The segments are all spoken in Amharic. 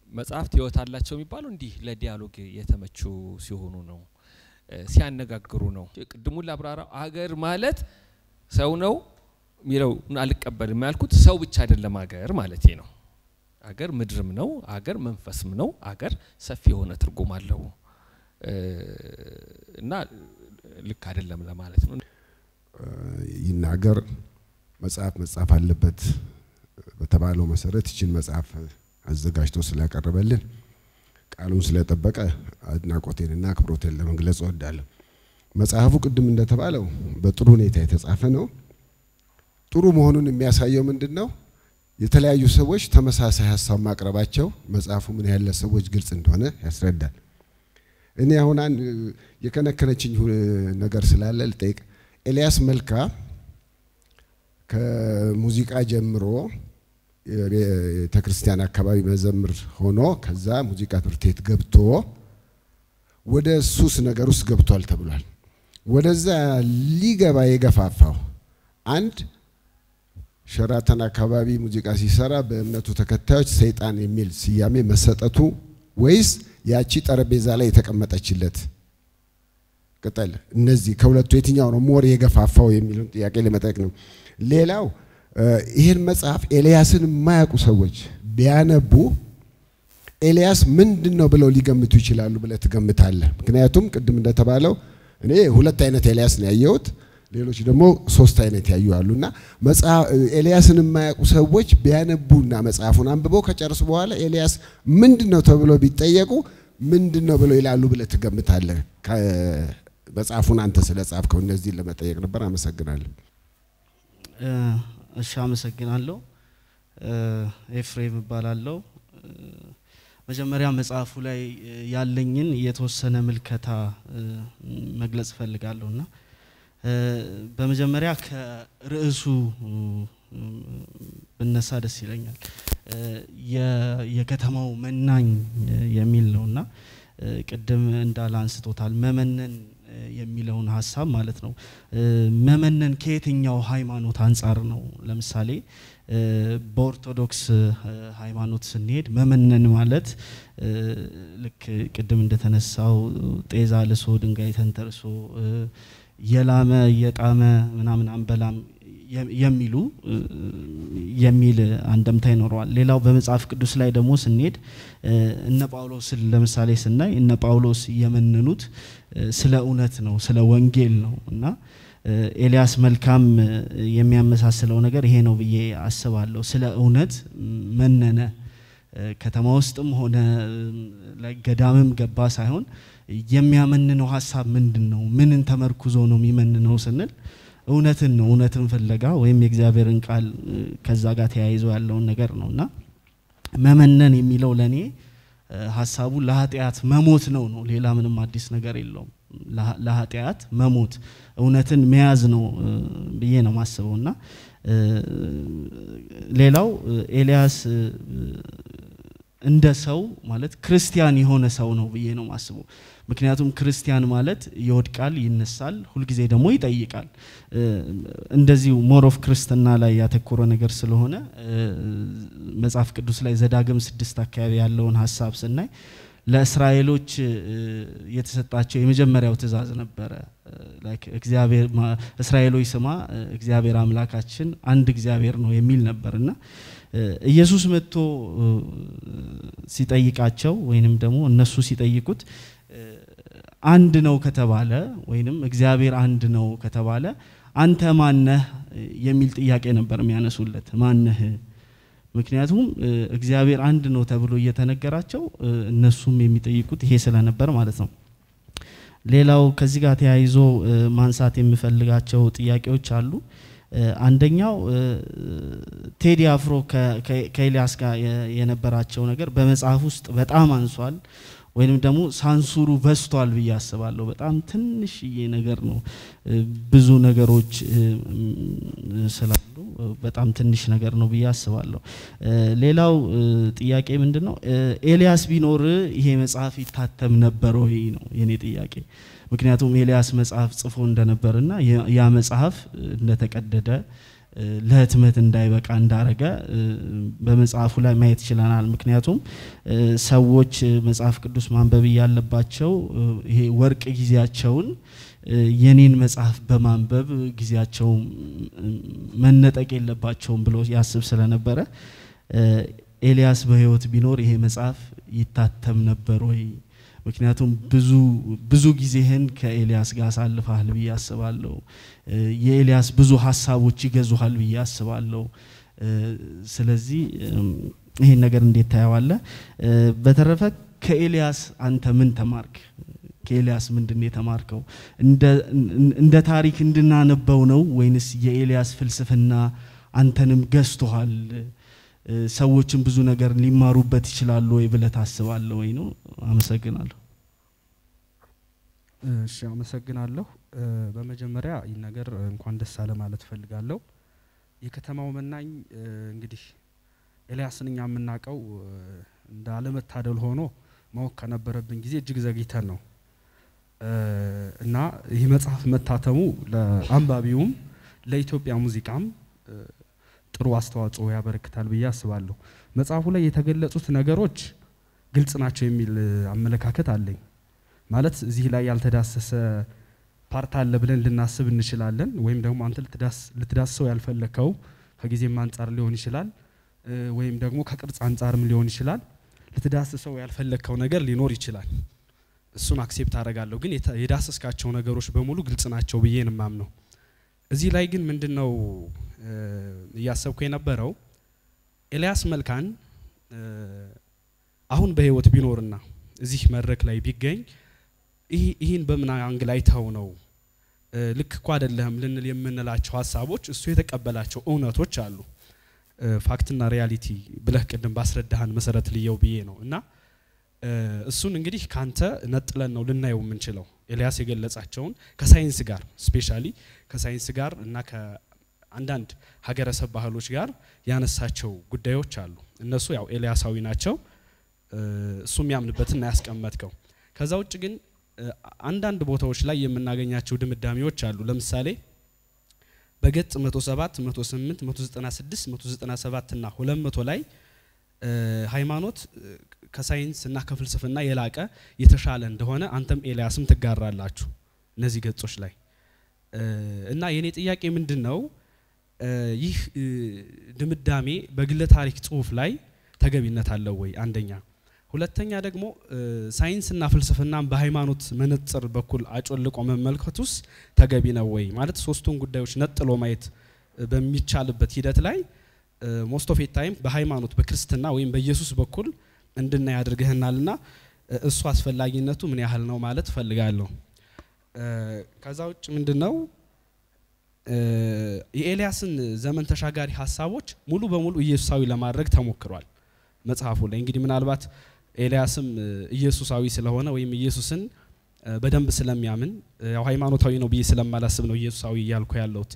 መጽሐፍት ህይወት አላቸው የሚባለው እንዲህ ለዲያሎግ የተመቹ ሲሆኑ ነው፣ ሲያነጋግሩ ነው። ቅድሙን ላብራራው አገር ማለት ሰው ነው የሚለው አልቀበልም ያልኩት ሰው ብቻ አይደለም አገር ማለቴ ነው። አገር ምድርም ነው፣ አገር መንፈስም ነው። አገር ሰፊ የሆነ ትርጉም አለው እና ልክ አይደለም ለማለት ነው። ይናገር መጽሐፍ መጻፍ አለበት በተባለው መሰረት ይችን መጽሐፍ አዘጋጅቶ ስላቀረበልን ቃሉን ስለጠበቀ አድናቆቴንና አክብሮቴን ለመግለጽ እወዳለሁ። መጽሐፉ ቅድም እንደተባለው በጥሩ ሁኔታ የተጻፈ ነው። ጥሩ መሆኑን የሚያሳየው ምንድን ነው? የተለያዩ ሰዎች ተመሳሳይ ሀሳብ ማቅረባቸው መጽሐፉ ምን ያህል ለሰዎች ግልጽ እንደሆነ ያስረዳል። እኔ አሁን አንድ የከነከነችኝ ነገር ስላለ ልጠይቅ። ኤልያስ መልካ ከሙዚቃ ጀምሮ ቤተ ክርስቲያን አካባቢ መዘምር ሆኖ ከዛ ሙዚቃ ትምህርት ቤት ገብቶ ወደ ሱስ ነገር ውስጥ ገብቷል ተብሏል። ወደዛ ሊገባ የገፋፋው አንድ ሸራተን አካባቢ ሙዚቃ ሲሰራ በእምነቱ ተከታዮች ሰይጣን የሚል ስያሜ መሰጠቱ ወይስ ያቺ ጠረጴዛ ላይ የተቀመጠችለት ቅጠል? እነዚህ ከሁለቱ የትኛው ነው ሞር የገፋፋው የሚለውን ጥያቄ ለመጠየቅ ነው። ሌላው ይህን መጽሐፍ ኤልያስን የማያውቁ ሰዎች ቢያነቡ ኤልያስ ምንድን ነው ብለው ሊገምቱ ይችላሉ ብለህ ትገምታለህ? ምክንያቱም ቅድም እንደተባለው እኔ ሁለት አይነት ኤልያስ ነው ያየሁት፣ ሌሎች ደግሞ ሶስት አይነት ያዩ አሉ እና ኤልያስን የማያውቁ ሰዎች ቢያነቡና መጽሐፉን አንብበው ከጨርሱ በኋላ ኤልያስ ምንድን ነው ተብሎ ቢጠየቁ ምንድን ነው ብለው ይላሉ ብለህ ትገምታለህ? መጽሐፉን አንተ ስለ ጻፍከው እነዚህን ለመጠየቅ ነበር። አመሰግናለሁ። እሺ፣ አመሰግናለሁ። ኤፍሬም እባላለሁ። መጀመሪያ መጽሐፉ ላይ ያለኝን የተወሰነ ምልከታ መግለጽ እፈልጋለሁ እና በመጀመሪያ ከርዕሱ ብነሳ ደስ ይለኛል። የከተማው መናኝ የሚል ነው እና ቅድም እንዳለ አንስቶታል። መመነን የሚለውን ሀሳብ ማለት ነው። መመነን ከየትኛው ሃይማኖት አንጻር ነው? ለምሳሌ በኦርቶዶክስ ሃይማኖት ስንሄድ መመነን ማለት ልክ ቅድም እንደተነሳው ጤዛ ልሶ ድንጋይ ተንተርሶ የላመ የጣመ ምናምን አንበላም የሚሉ የሚል አንደምታ ይኖረዋል። ሌላው በመጽሐፍ ቅዱስ ላይ ደግሞ ስንሄድ እነ ጳውሎስን ለምሳሌ ስናይ እነ ጳውሎስ የመነኑት ስለ እውነት ነው፣ ስለ ወንጌል ነው እና ኤልያስ መልካም የሚያመሳስለው ነገር ይሄ ነው ብዬ አስባለሁ። ስለ እውነት መነነ። ከተማ ውስጥም ሆነ ገዳምም ገባ ሳይሆን የሚያመንነው ሀሳብ ምንድን ነው? ምንን ተመርኩዞ ነው የሚመንነው ስንል እውነትን ነው። እውነትን ፍለጋ ወይም የእግዚአብሔርን ቃል ከዛ ጋር ተያይዞ ያለውን ነገር ነው እና መመነን የሚለው ለእኔ ሀሳቡ ለኃጢአት መሞት ነው ነው። ሌላ ምንም አዲስ ነገር የለውም። ለኃጢአት መሞት እውነትን መያዝ ነው ብዬ ነው ማስበው እና ሌላው ኤልያስ እንደ ሰው ማለት ክርስቲያን የሆነ ሰው ነው ብዬ ነው ማስበው። ምክንያቱም ክርስቲያን ማለት ይወድቃል፣ ይነሳል፣ ሁልጊዜ ደግሞ ይጠይቃል። እንደዚሁ ሞር ኦፍ ክርስትና ላይ ያተኮረ ነገር ስለሆነ መጽሐፍ ቅዱስ ላይ ዘዳግም ስድስት አካባቢ ያለውን ሀሳብ ስናይ ለእስራኤሎች የተሰጣቸው የመጀመሪያው ትእዛዝ ነበረ። እግዚአብሔር እስራኤሎች ስማ እግዚአብሔር አምላካችን አንድ እግዚአብሔር ነው የሚል ነበር እና ኢየሱስ መጥቶ ሲጠይቃቸው ወይንም ደግሞ እነሱ ሲጠይቁት አንድ ነው ከተባለ ወይንም እግዚአብሔር አንድ ነው ከተባለ አንተ ማነህ የሚል ጥያቄ ነበር የሚያነሱለት። ማነህ? ምክንያቱም እግዚአብሔር አንድ ነው ተብሎ እየተነገራቸው እነሱም የሚጠይቁት ይሄ ስለነበር ማለት ነው። ሌላው ከዚህ ጋር ተያይዞ ማንሳት የምፈልጋቸው ጥያቄዎች አሉ። አንደኛው ቴዲ አፍሮ ከኤልያስ ጋር የነበራቸው ነገር በመጽሐፍ ውስጥ በጣም አንሷል ወይንም ደግሞ ሳንሱሩ በስቷል ብዬ አስባለሁ። በጣም ትንሽዬ ነገር ነው። ብዙ ነገሮች ስላሉ በጣም ትንሽ ነገር ነው ብዬ አስባለሁ። ሌላው ጥያቄ ምንድን ነው? ኤልያስ ቢኖር ይሄ መጽሐፍ ይታተም ነበር ወይ ነው የኔ ጥያቄ። ምክንያቱም ኤልያስ መጽሐፍ ጽፎ እንደነበርና ያ መጽሐፍ እንደተቀደደ ለህትመት እንዳይበቃ እንዳረገ በመጽሐፉ ላይ ማየት ችለናል። ምክንያቱም ሰዎች መጽሐፍ ቅዱስ ማንበብ እያለባቸው ይሄ ወርቅ ጊዜያቸውን የኔን መጽሐፍ በማንበብ ጊዜያቸው መነጠቅ የለባቸውም ብሎ ያስብ ስለነበረ ኤልያስ በህይወት ቢኖር ይሄ መጽሐፍ ይታተም ነበር ወይ? ምክንያቱም ብዙ ብዙ ጊዜህን ከኤልያስ ጋር አሳልፈሃል ብዬ አስባለሁ። የኤልያስ ብዙ ሀሳቦች ይገዙሃል ብዬ አስባለሁ። ስለዚህ ይሄን ነገር እንዴት ታየዋለህ? በተረፈ ከኤልያስ አንተ ምን ተማርክ? ከኤልያስ ምንድን ነው የተማርከው? እንደ ታሪክ እንድናነበው ነው ወይንስ የኤልያስ ፍልስፍና አንተንም ገዝቶሃል? ሰዎችን ብዙ ነገር ሊማሩበት ይችላሉ ወይ ብለህ ታስባለህ ወይ ነው? አመሰግናለሁ። እሺ አመሰግናለሁ። በመጀመሪያ ይህ ነገር እንኳን ደስ አለ ማለት እፈልጋለሁ። የከተማው መናኝ እንግዲህ ኤልያስን እኛ የምናውቀው እንደ አለመታደል ሆኖ ማወቅ ከነበረብን ጊዜ እጅግ ዘግይተን ነው እና ይህ መጽሐፍ መታተሙ ለአንባቢውም ለኢትዮጵያ ሙዚቃም ጥሩ አስተዋጽኦ ያበረክታል ብዬ አስባለሁ። መጽሐፉ ላይ የተገለጹት ነገሮች ግልጽ ናቸው የሚል አመለካከት አለኝ። ማለት እዚህ ላይ ያልተዳሰሰ ፓርት አለ ብለን ልናስብ እንችላለን። ወይም ደግሞ አንተ ልትዳስሰው ያልፈለከው ከጊዜም አንጻር ሊሆን ይችላል፣ ወይም ደግሞ ከቅርጽ አንጻርም ሊሆን ይችላል። ልትዳስሰው ያልፈለግከው ነገር ሊኖር ይችላል። እሱን አክሴፕት አደርጋለሁ። ግን የዳሰስካቸው ነገሮች በሙሉ ግልጽ ናቸው ብዬ ነው የማምነው። እዚህ ላይ ግን ምንድን ነው እያሰብኩ የነበረው ኤልያስ መልካን አሁን በህይወት ቢኖርና እዚህ መድረክ ላይ ቢገኝ ይህን በምን አንግል አይተው ነው ልክ እኮ አይደለህም ልንል የምንላቸው ሀሳቦች እሱ የተቀበላቸው እውነቶች አሉ። ፋክትና ሪያሊቲ ብለህ ቅድም ባስረዳህን መሰረት ልየው ብዬ ነው እና እሱን እንግዲህ ካንተ ነጥለን ነው ልናየው የምንችለው ኤልያስ የገለጻቸውን ከሳይንስ ጋር ስፔሻሊ ከሳይንስ ጋር እና ከአንዳንድ ሀገረሰብ ባህሎች ጋር ያነሳቸው ጉዳዮች አሉ። እነሱ ያው ኤልያሳዊ ናቸው። እሱ የሚያምንበትን ያስቀመጥከው። ከዛ ውጭ ግን አንዳንድ ቦታዎች ላይ የምናገኛቸው ድምዳሜዎች አሉ። ለምሳሌ በገጽ 107፣ 108፣ 196፣ 197 እና 200 ላይ ሃይማኖት ከሳይንስ እና ከፍልስፍና የላቀ የተሻለ እንደሆነ አንተም ኤልያስም ትጋራላችሁ እነዚህ ገጾች ላይ እና የኔ ጥያቄ ምንድን ነው ይህ ድምዳሜ በግለ ታሪክ ጽሁፍ ላይ ተገቢነት አለው ወይ? አንደኛ። ሁለተኛ ደግሞ ሳይንስና ፍልስፍናን በሃይማኖት መነጽር በኩል አጮልቆ መመልከቱስ ተገቢ ነው ወይ? ማለት ሶስቱን ጉዳዮች ነጥሎ ማየት በሚቻልበት ሂደት ላይ ሞስት ኦፍ ታይም በሃይማኖት በክርስትና ወይም በኢየሱስ በኩል እንድናይ አድርገህናልና እሱ አስፈላጊነቱ ምን ያህል ነው ማለት እፈልጋለሁ። ከዛ ውጭ ምንድን ነው የኤልያስን ዘመን ተሻጋሪ ሀሳቦች ሙሉ በሙሉ ኢየሱሳዊ ለማድረግ ተሞክሯል መጽሐፉ ላይ እንግዲህ ምናልባት ኤልያስም ኢየሱሳዊ ስለሆነ ወይም ኢየሱስን በደንብ ስለሚያምን ያው ሃይማኖታዊ ነው ብዬ ስለማላስብ ነው ኢየሱሳዊ እያልኩ ያለሁት።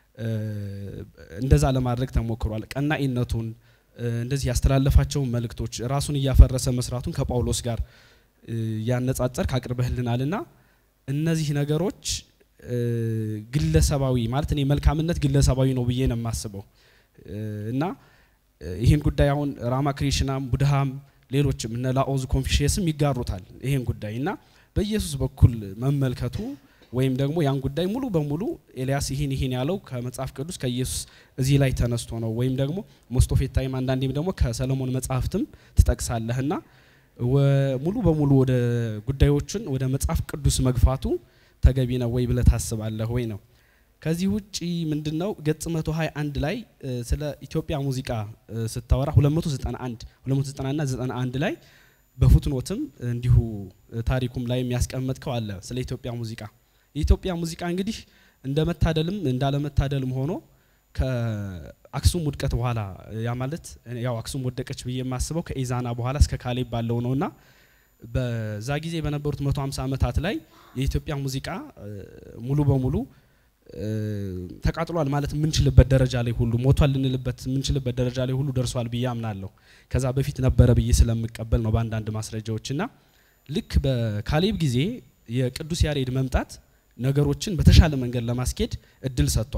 እንደዛ ለማድረግ ተሞክሯል። ቀናኢነቱን እንደዚህ ያስተላለፋቸውን መልእክቶች ራሱን እያፈረሰ መስራቱን ከጳውሎስ ጋር ያነጻጸር ካቅርበህልናልና እነዚህ ነገሮች ግለሰባዊ ማለት እኔ መልካምነት ግለሰባዊ ነው ብዬ ነው የማስበው እና ይህን ጉዳይ አሁን ራማክሪሽናም ቡድሃም ሌሎችም እነ ላኦዝ ኮንፊሽየስም ይጋሩታል ይህን ጉዳይ እና በኢየሱስ በኩል መመልከቱ ወይም ደግሞ ያን ጉዳይ ሙሉ በሙሉ ኤልያስ ይህን ይህን ያለው ከመጽሐፍ ቅዱስ ከኢየሱስ እዚህ ላይ ተነስቶ ነው ወይም ደግሞ ሞስቶፌት ታይም አንዳንዴም ደግሞ ከሰለሞን መጽሐፍትም ትጠቅሳለህና ሙሉ በሙሉ ወደ ጉዳዮችን ወደ መጽሐፍ ቅዱስ መግፋቱ ተገቢ ነው ወይ ብለህ ታስባለህ ወይ ነው። ከዚህ ውጪ ምንድነው ገጽ 121 ላይ ስለ ኢትዮጵያ ሙዚቃ ስታወራ 291 290 እና 91 ላይ በፉትኖትም እንዲሁ ታሪኩም ላይ የሚያስቀመጥከው አለ ስለ ኢትዮጵያ ሙዚቃ። የኢትዮጵያ ሙዚቃ እንግዲህ እንደ መታደልም እንዳለመታደልም ሆኖ ከአክሱም ውድቀት በኋላ ያ ማለት ያው አክሱም ወደቀች ብዬ የማስበው ከኢዛና በኋላ እስከ ካሌብ ባለው ነውና በዛ ጊዜ በነበሩት 150 ዓመታት ላይ የኢትዮጵያ ሙዚቃ ሙሉ በሙሉ ተቃጥሏል ማለት የምንችልበት ደረጃ ላይ ሁሉ ሞቷል ልንልበት የምንችልበት ደረጃ ላይ ሁሉ ደርሷል ብዬ አምናለሁ። ከዛ በፊት ነበረ ብዬ ስለምቀበል ነው በአንዳንድ ማስረጃዎች እና ልክ በካሌብ ጊዜ የቅዱስ ያሬድ መምጣት ነገሮችን በተሻለ መንገድ ለማስኬድ እድል ሰጥቷል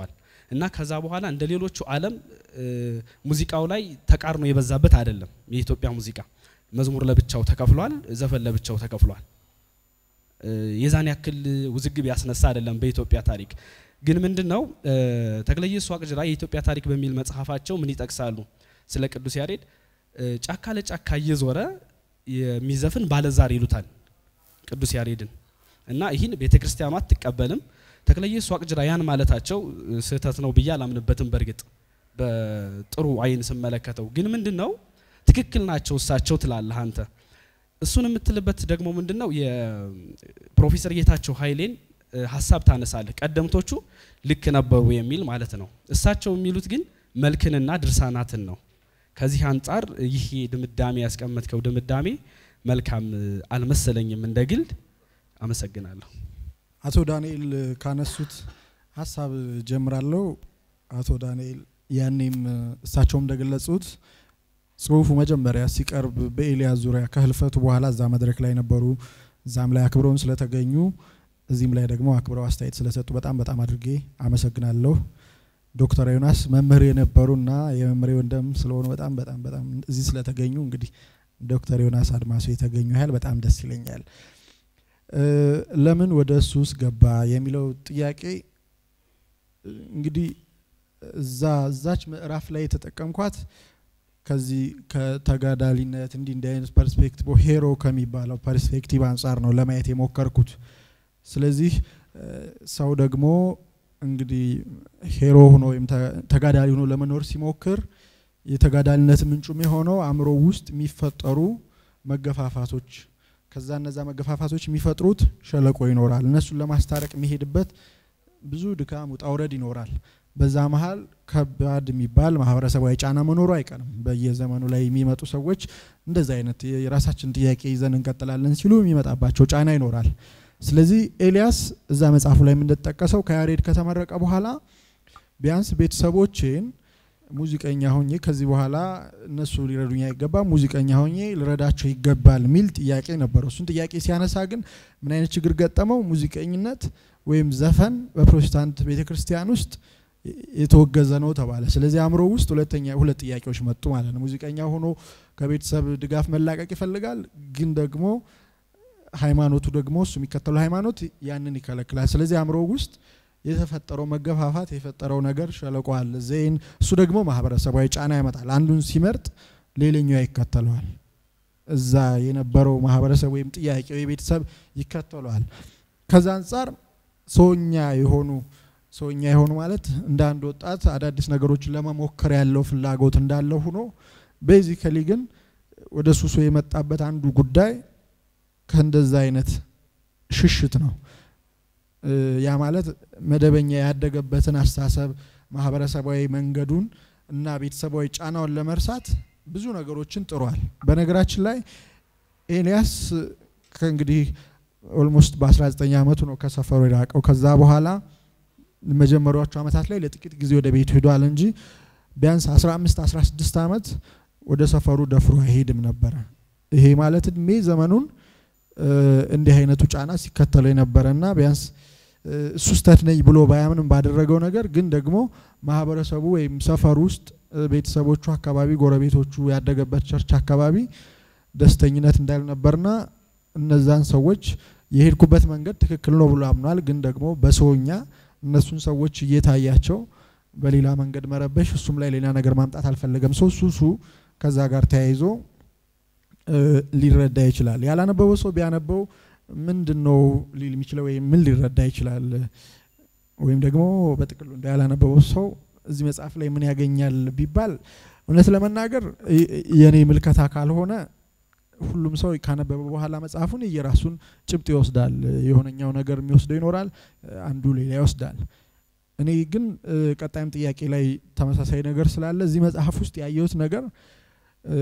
እና ከዛ በኋላ እንደ ሌሎቹ ዓለም እ፣ ሙዚቃው ላይ ተቃርኖ የበዛበት አይደለም። የኢትዮጵያ ሙዚቃ መዝሙር ለብቻው ተከፍሏል፣ ዘፈን ለብቻው ተከፍሏል። እ፣ የዛን ያክል ውዝግብ ያስነሳ አይደለም በኢትዮጵያ ታሪክ። ግን ምንድን ነው እ፣ ተክለ ኢየሱስ ዋቅጅራ የኢትዮጵያ ታሪክ በሚል መጽሐፋቸው ምን ይጠቅሳሉ? ስለ ቅዱስ ያሬድ እ፣ ጫካ ለጫካ እየዞረ የሚዘፍን ባለዛር ይሉታል ቅዱስ ያሬድን እና ይህን ቤተ ክርስቲያኗ አትቀበልም። ተክለ ኢየሱስ ዋቅጅራ ያን ማለታቸው እ፣ ስህተት ነው ብዬ አላምንበትም። በእርግጥ በጥሩ አይን ስመለከተው ግን ምንድን ነው ትክክል ናቸው እሳቸው ትላለህ አንተ። እሱን የምትልበት ደግሞ ምንድን ነው የፕሮፌሰር ጌታቸው ኃይሌን እ፣ ሀሳብ ታነሳለህ። ቀደምቶቹ ልክ ነበሩ የሚል ማለት ነው። እሳቸው የሚሉት ግን መልክንና ድርሳናትን ነው። ከዚህ አንጻር ይህ ድምዳሜ ያስቀመጥከው ድምዳሜ መልካም እ፣ አልመሰለኝም እንደ ግል። አመሰግናለሁ። አቶ ዳንኤል ካነሱት ሀሳብ ጀምራለሁ። አቶ ዳንኤል ያኔም እሳቸውም እንደገለጹት ጽሁፉ መጀመሪያ ሲቀርብ በኤልያስ ዙሪያ ከህልፈቱ በኋላ እዛ መድረክ ላይ ነበሩ። እዛም ላይ አክብረውን ስለተገኙ እዚህም ላይ ደግሞ አክብረው አስተያየት ስለሰጡ በጣም በጣም አድርጌ አመሰግናለሁ። ዶክተር ዮናስ መምህር የነበሩና የመምህሬ ወንድም ስለሆኑ በጣም በጣም በጣም እዚህ ስለተገኙ እንግዲህ ዶክተር ዮናስ አድማሱ የተገኙ ያህል በጣም ደስ ይለኛል። እ፣ ለምን ወደ እሱ ውስጥ ገባ የሚለው ጥያቄ እ፣ እንግዲህ እዛ እዛች ምዕራፍ ላይ የተጠቀምኳት ከዚህ ከተጋዳሊነት እንዲህ እንዲህ አይነት ፐርስፔክቲቭ ሄሮ ከሚባለው ፐርስፔክቲቭ አንጻር ነው ለማየት የሞከርኩት። ስለዚህ እ፣ ሰው ደግሞ እንግዲህ ሄሮ ሆኖ ወይም ተ- ተጋዳሊ ሆኖ ለመኖር ሲሞክር የተጋዳሊነት ምንጩም የሆነው አእምሮ ውስጥ የሚፈጠሩ መገፋፋቶች ከዛ እነዛ መገፋፋቶች የሚፈጥሩት ሸለቆ ይኖራል። እነሱን ለማስታረቅ የሚሄድበት ብዙ ድካም ውጣ ውረድ ይኖራል። በዛ መሀል ከባድ የሚባል ማህበረሰባዊ ጫና መኖሩ አይቀርም። በየዘመኑ ላይ የሚመጡ ሰዎች እንደዛ አይነት የራሳችን ጥያቄ ይዘን እንቀጥላለን ሲሉ የሚመጣባቸው ጫና ይኖራል። ስለዚህ ኤልያስ እዛ መጽሐፉ ላይ እንደተጠቀሰው ከያሬድ ከተመረቀ በኋላ ቢያንስ ቤተሰቦቼን ሙዚቀኛ ሆኜ ከዚህ በኋላ እነሱ ሊረዱኝ አይገባም፣ ሙዚቀኛ ሆኜ ልረዳቸው ይገባል የሚል ጥያቄ ነበረው። እሱን ጥያቄ ሲያነሳ ግን ምን አይነት ችግር ገጠመው? ሙዚቀኝነት ወይም ዘፈን በፕሮቴስታንት ቤተ ክርስቲያን ውስጥ የተወገዘ ነው ተባለ። ስለዚህ አእምሮ ውስጥ ሁለተኛ ሁለት ጥያቄዎች መጡ ማለት ነው። ሙዚቀኛ ሆኖ ከቤተሰብ ድጋፍ መላቀቅ ይፈልጋል፣ ግን ደግሞ ሃይማኖቱ ደግሞ እሱ የሚከተለው ሃይማኖት ያንን ይከለክላል። ስለዚህ አእምሮ ውስጥ የተፈጠረው መገፋፋት የፈጠረው ነገር ሸለቆ አለ ዜን እሱ ደግሞ ማህበረሰባዊ ጫና ያመጣል። አንዱን ሲመርጥ ሌላኛው ይከተለዋል። እዛ የነበረው ማህበረሰብ ወይም ጥያቄው የቤተሰብ ይከተለዋል። ከዛ አንጻር ሰውኛ የሆኑ ሰውኛ የሆኑ ማለት እንደ አንድ ወጣት አዳዲስ ነገሮችን ለመሞከር ያለው ፍላጎት እንዳለው ሆኖ ቤዚካሊ ግን ወደ ሱሱ የመጣበት አንዱ ጉዳይ ከእንደዛ አይነት ሽሽት ነው። እ፣ ያ ማለት መደበኛ ያደገበትን አስተሳሰብ ማህበረሰባዊ መንገዱን እና ቤተሰባዊ ጫናውን ለመርሳት ብዙ ነገሮችን ጥሯል። በነገራችን ላይ ኤልያስ ከእንግዲህ ኦልሞስት በ19 ዓመቱ ነው ከሰፈሩ የራቀው። ከዛ በኋላ መጀመሪያዎቹ ዓመታት ላይ ለጥቂት ጊዜ ወደ ቤቱ ሄዷል እንጂ ቢያንስ 15 16 ዓመት ወደ ሰፈሩ ደፍሮ አይሄድም ነበረ። ይሄ ማለት እድሜ ዘመኑን እ፣ እንዲህ አይነቱ ጫና ሲከተለው የነበረና ቢያንስ እ፣ እሱ ስተት ነኝ ብሎ ባያምንም ባደረገው ነገር ግን ደግሞ ማህበረሰቡ ወይም ሰፈሩ ውስጥ እ፣ ቤተሰቦቹ አካባቢ፣ ጎረቤቶቹ ያደገበት ቸርች አካባቢ ደስተኝነት እንዳልነበርና እነዛን ሰዎች የሄድኩበት መንገድ ትክክል ነው ብሎ አምኗል። ግን ደግሞ በሰውኛ እነሱን ሰዎች እየታያቸው በሌላ መንገድ መረበሽ፣ እሱም ላይ ሌላ ነገር ማምጣት አልፈለገም። ሰው ሱሱ ከዛ ጋር ተያይዞ እ፣ ሊረዳ ይችላል። ያላነበበው ሰው ቢያነበው ምንድን ነው ሊል የሚችለው ወይም ምን ሊረዳ ይችላል? ወይም ደግሞ በጥቅሉ እንደ ያላነበበው ሰው እዚህ መጽሐፍ ላይ ምን ያገኛል ቢባል እውነት ለመናገር የ- የኔ ምልከታ ካልሆነ ሁሉም ሰው ካነበበ በኋላ መጽሐፉን የራሱን ጭብጥ ይወስዳል። የሆነኛው ነገር የሚወስደው ይኖራል፣ አንዱ ሌላ ይወስዳል። እኔ ግን እ፣ ቀጣይም ጥያቄ ላይ ተመሳሳይ ነገር ስላለ እዚህ መጽሐፍ ውስጥ ያየሁት ነገር እ፣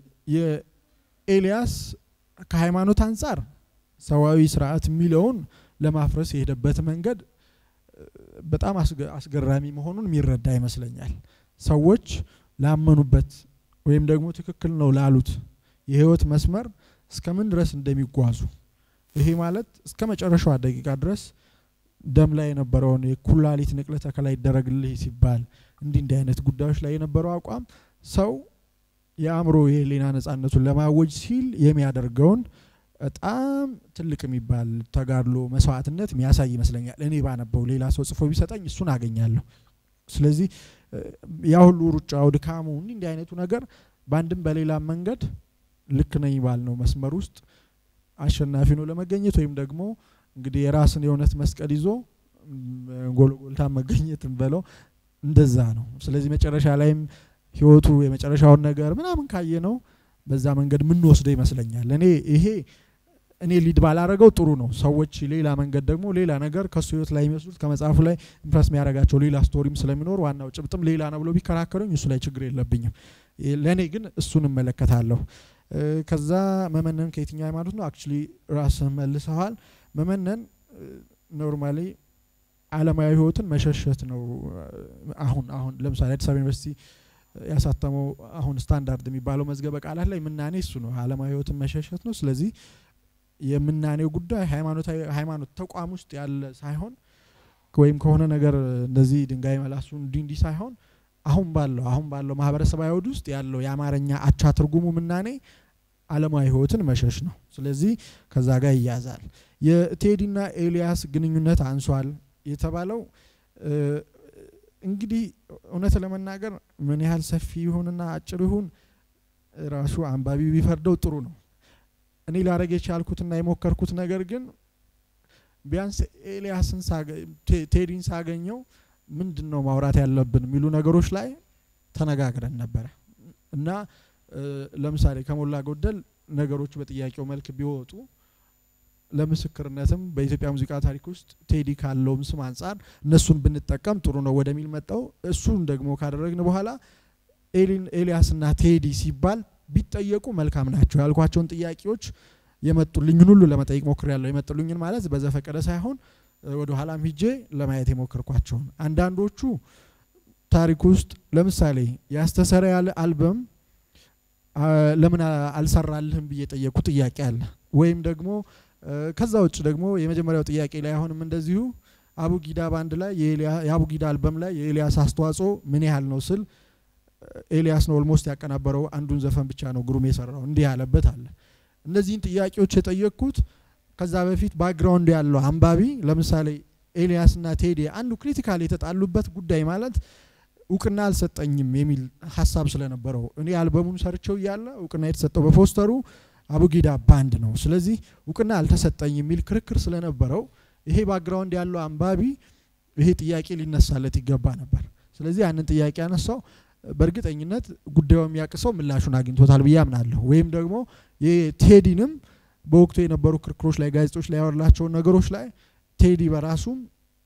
የኤልያስ ከሃይማኖት አንጻር ሰዋዊ ስርዓት የሚለውን ለማፍረስ የሄደበት መንገድ እ፣ በጣም አስገ- አስገራሚ መሆኑን የሚረዳ ይመስለኛል። ሰዎች ላመኑበት ወይም ደግሞ ትክክል ነው ላሉት የህይወት መስመር እስከምን ድረስ እንደሚጓዙ ይሄ ማለት እስከ መጨረሻዋ ደቂቃ ድረስ ደም ላይ የነበረውን የኩላሊት ንቅለ ተከላ ይደረግልህ ሲባል እንዲህ እንዲህ አይነት ጉዳዮች ላይ የነበረው አቋም ሰው የአእምሮ የህሊና ነጻነቱን ለማወጅ ሲል የሚያደርገውን በጣም ትልቅ የሚባል ተጋድሎ መስዋዕትነት የሚያሳይ ይመስለኛል። እኔ ባነበው ሌላ ሰው ጽፎ ቢሰጠኝ እሱን አገኛለሁ። ስለዚህ ያ ሁሉ ሩጫው፣ ድካሙ እንዲህ እንዲህ አይነቱ ነገር በአንድም በሌላም መንገድ ልክ ነኝ ባልነው መስመር ውስጥ አሸናፊ ነው ለመገኘት ወይም ደግሞ እንግዲህ የራስን የእውነት መስቀል ይዞ ጎልጎልታ መገኘት በለው እንደዛ ነው። ስለዚህ መጨረሻ ላይም ህይወቱ የመጨረሻውን ነገር ምናምን ካየ ነው በዛ መንገድ የምንወስደው ይመስለኛል። እኔ ይሄ እኔ ሊድ ባላረገው ጥሩ ነው። ሰዎች ሌላ መንገድ ደግሞ ሌላ ነገር ከሱ ህይወት ላይ የሚወስዱት ከመጽሐፉ ላይ ኢምፕረስ የሚያደርጋቸው ሌላ ስቶሪም ስለሚኖር ዋናው ጭብጥም ሌላ ነው ብሎ ቢከራከሩኝ እሱ ላይ ችግር የለብኝም። ለእኔ ግን እሱን እመለከታለሁ። ከዛ መመነን ከየትኛው ሃይማኖት ነው? አክቹሊ ራስህ መልሰዋል። መመነን ኖርማሊ አለማዊ ህይወትን መሸሸት ነው። አሁን አሁን ለምሳሌ አዲስ አበባ ዩኒቨርሲቲ ያሳተመው አሁን ስታንዳርድ የሚባለው መዝገበ ቃላት ላይ ምናኔ እሱ ነው፣ አለማዊ ህይወትን መሸሸት ነው። ስለዚህ የምናኔው ጉዳይ ሃይማኖታዊ ሃይማኖት ተቋም ውስጥ ያለ ሳይሆን ወይም ከሆነ ነገር እንደዚህ ድንጋይ መላሱ እንዲህ እንዲህ ሳይሆን አሁን ባለው አሁን ባለው ማህበረሰባዊ አውድ ውስጥ ያለው የአማርኛ አቻ ትርጉሙ ምናኔ አለማዊ ህይወትን መሸሽ ነው። ስለዚህ ከዛ ጋር ይያዛል። የቴዲና ኤልያስ ግንኙነት አንሷል የተባለው እንግዲህ እውነት ለመናገር ምን ያህል ሰፊ ይሁንና አጭር ይሁን ራሱ አንባቢ ቢፈርደው ጥሩ ነው። እኔ ላረግ የቻልኩትና የሞከርኩት ነገር ግን ቢያንስ ኤልያስን ቴዲን ሳገኘው ምንድን ነው ማውራት ያለብን የሚሉ ነገሮች ላይ ተነጋግረን ነበረ እና ለምሳሌ ከሞላ ጎደል ነገሮቹ በጥያቄው መልክ ቢወጡ ለምስክርነትም በኢትዮጵያ ሙዚቃ ታሪክ ውስጥ ቴዲ ካለውም ስም አንጻር እነሱን ብንጠቀም ጥሩ ነው ወደሚል መጣው። እሱን ደግሞ ካደረግን በኋላ ኤልያስና ቴዲ ሲባል ቢጠየቁ መልካም ናቸው ያልኳቸውን ጥያቄዎች የመጡልኝን ሁሉ ለመጠየቅ ሞክሬያለሁ። የመጡልኝን ማለት በዘፈቀደ ሳይሆን ወደ ኋላም ሂጄ ለማየት የሞከርኳቸውን አንዳንዶቹ ታሪክ ውስጥ ለምሳሌ ያስተሰረ ያለ አልበም ለምን አልሰራልህም ብዬ የጠየቅኩ ጥያቄ አለ። ወይም ደግሞ ከዛ ውጭ ደግሞ የመጀመሪያው ጥያቄ ላይ አሁንም እንደዚሁ አቡጊዳ ባንድ ላይ የአቡጊዳ አልበም ላይ የኤልያስ አስተዋጽኦ ምን ያህል ነው ስል ኤልያስ ነው ኦልሞስት ያቀናበረው አንዱን ዘፈን ብቻ ነው ግሩም የሰራው እንዲህ ያለበት አለ። እነዚህን ጥያቄዎች የጠየቅኩት ከዛ በፊት ባክግራውንድ ያለው አንባቢ ለምሳሌ ኤልያስና ቴዲ አንዱ ክሪቲካል የተጣሉበት ጉዳይ ማለት እውቅና አልሰጠኝም የሚል ሀሳብ ስለነበረው እኔ አልበሙን ሰርቸው እያለ እውቅና የተሰጠው በፖስተሩ አቡጊዳ ባንድ ነው። ስለዚህ እውቅና አልተሰጠኝ የሚል ክርክር ስለነበረው ይሄ ባክግራውንድ ያለው አንባቢ ይሄ ጥያቄ ሊነሳለት ይገባ ነበር። ስለዚህ ያንን ጥያቄ ያነሳው በእርግጠኝነት ጉዳዩ የሚያቅሰው ምላሹን አግኝቶታል ብዬ አምናለሁ። ወይም ደግሞ የቴዲንም በወቅቱ የነበሩ ክርክሮች ላይ ጋዜጦች ላይ ያወራላቸውን ነገሮች ላይ ቴዲ በራሱም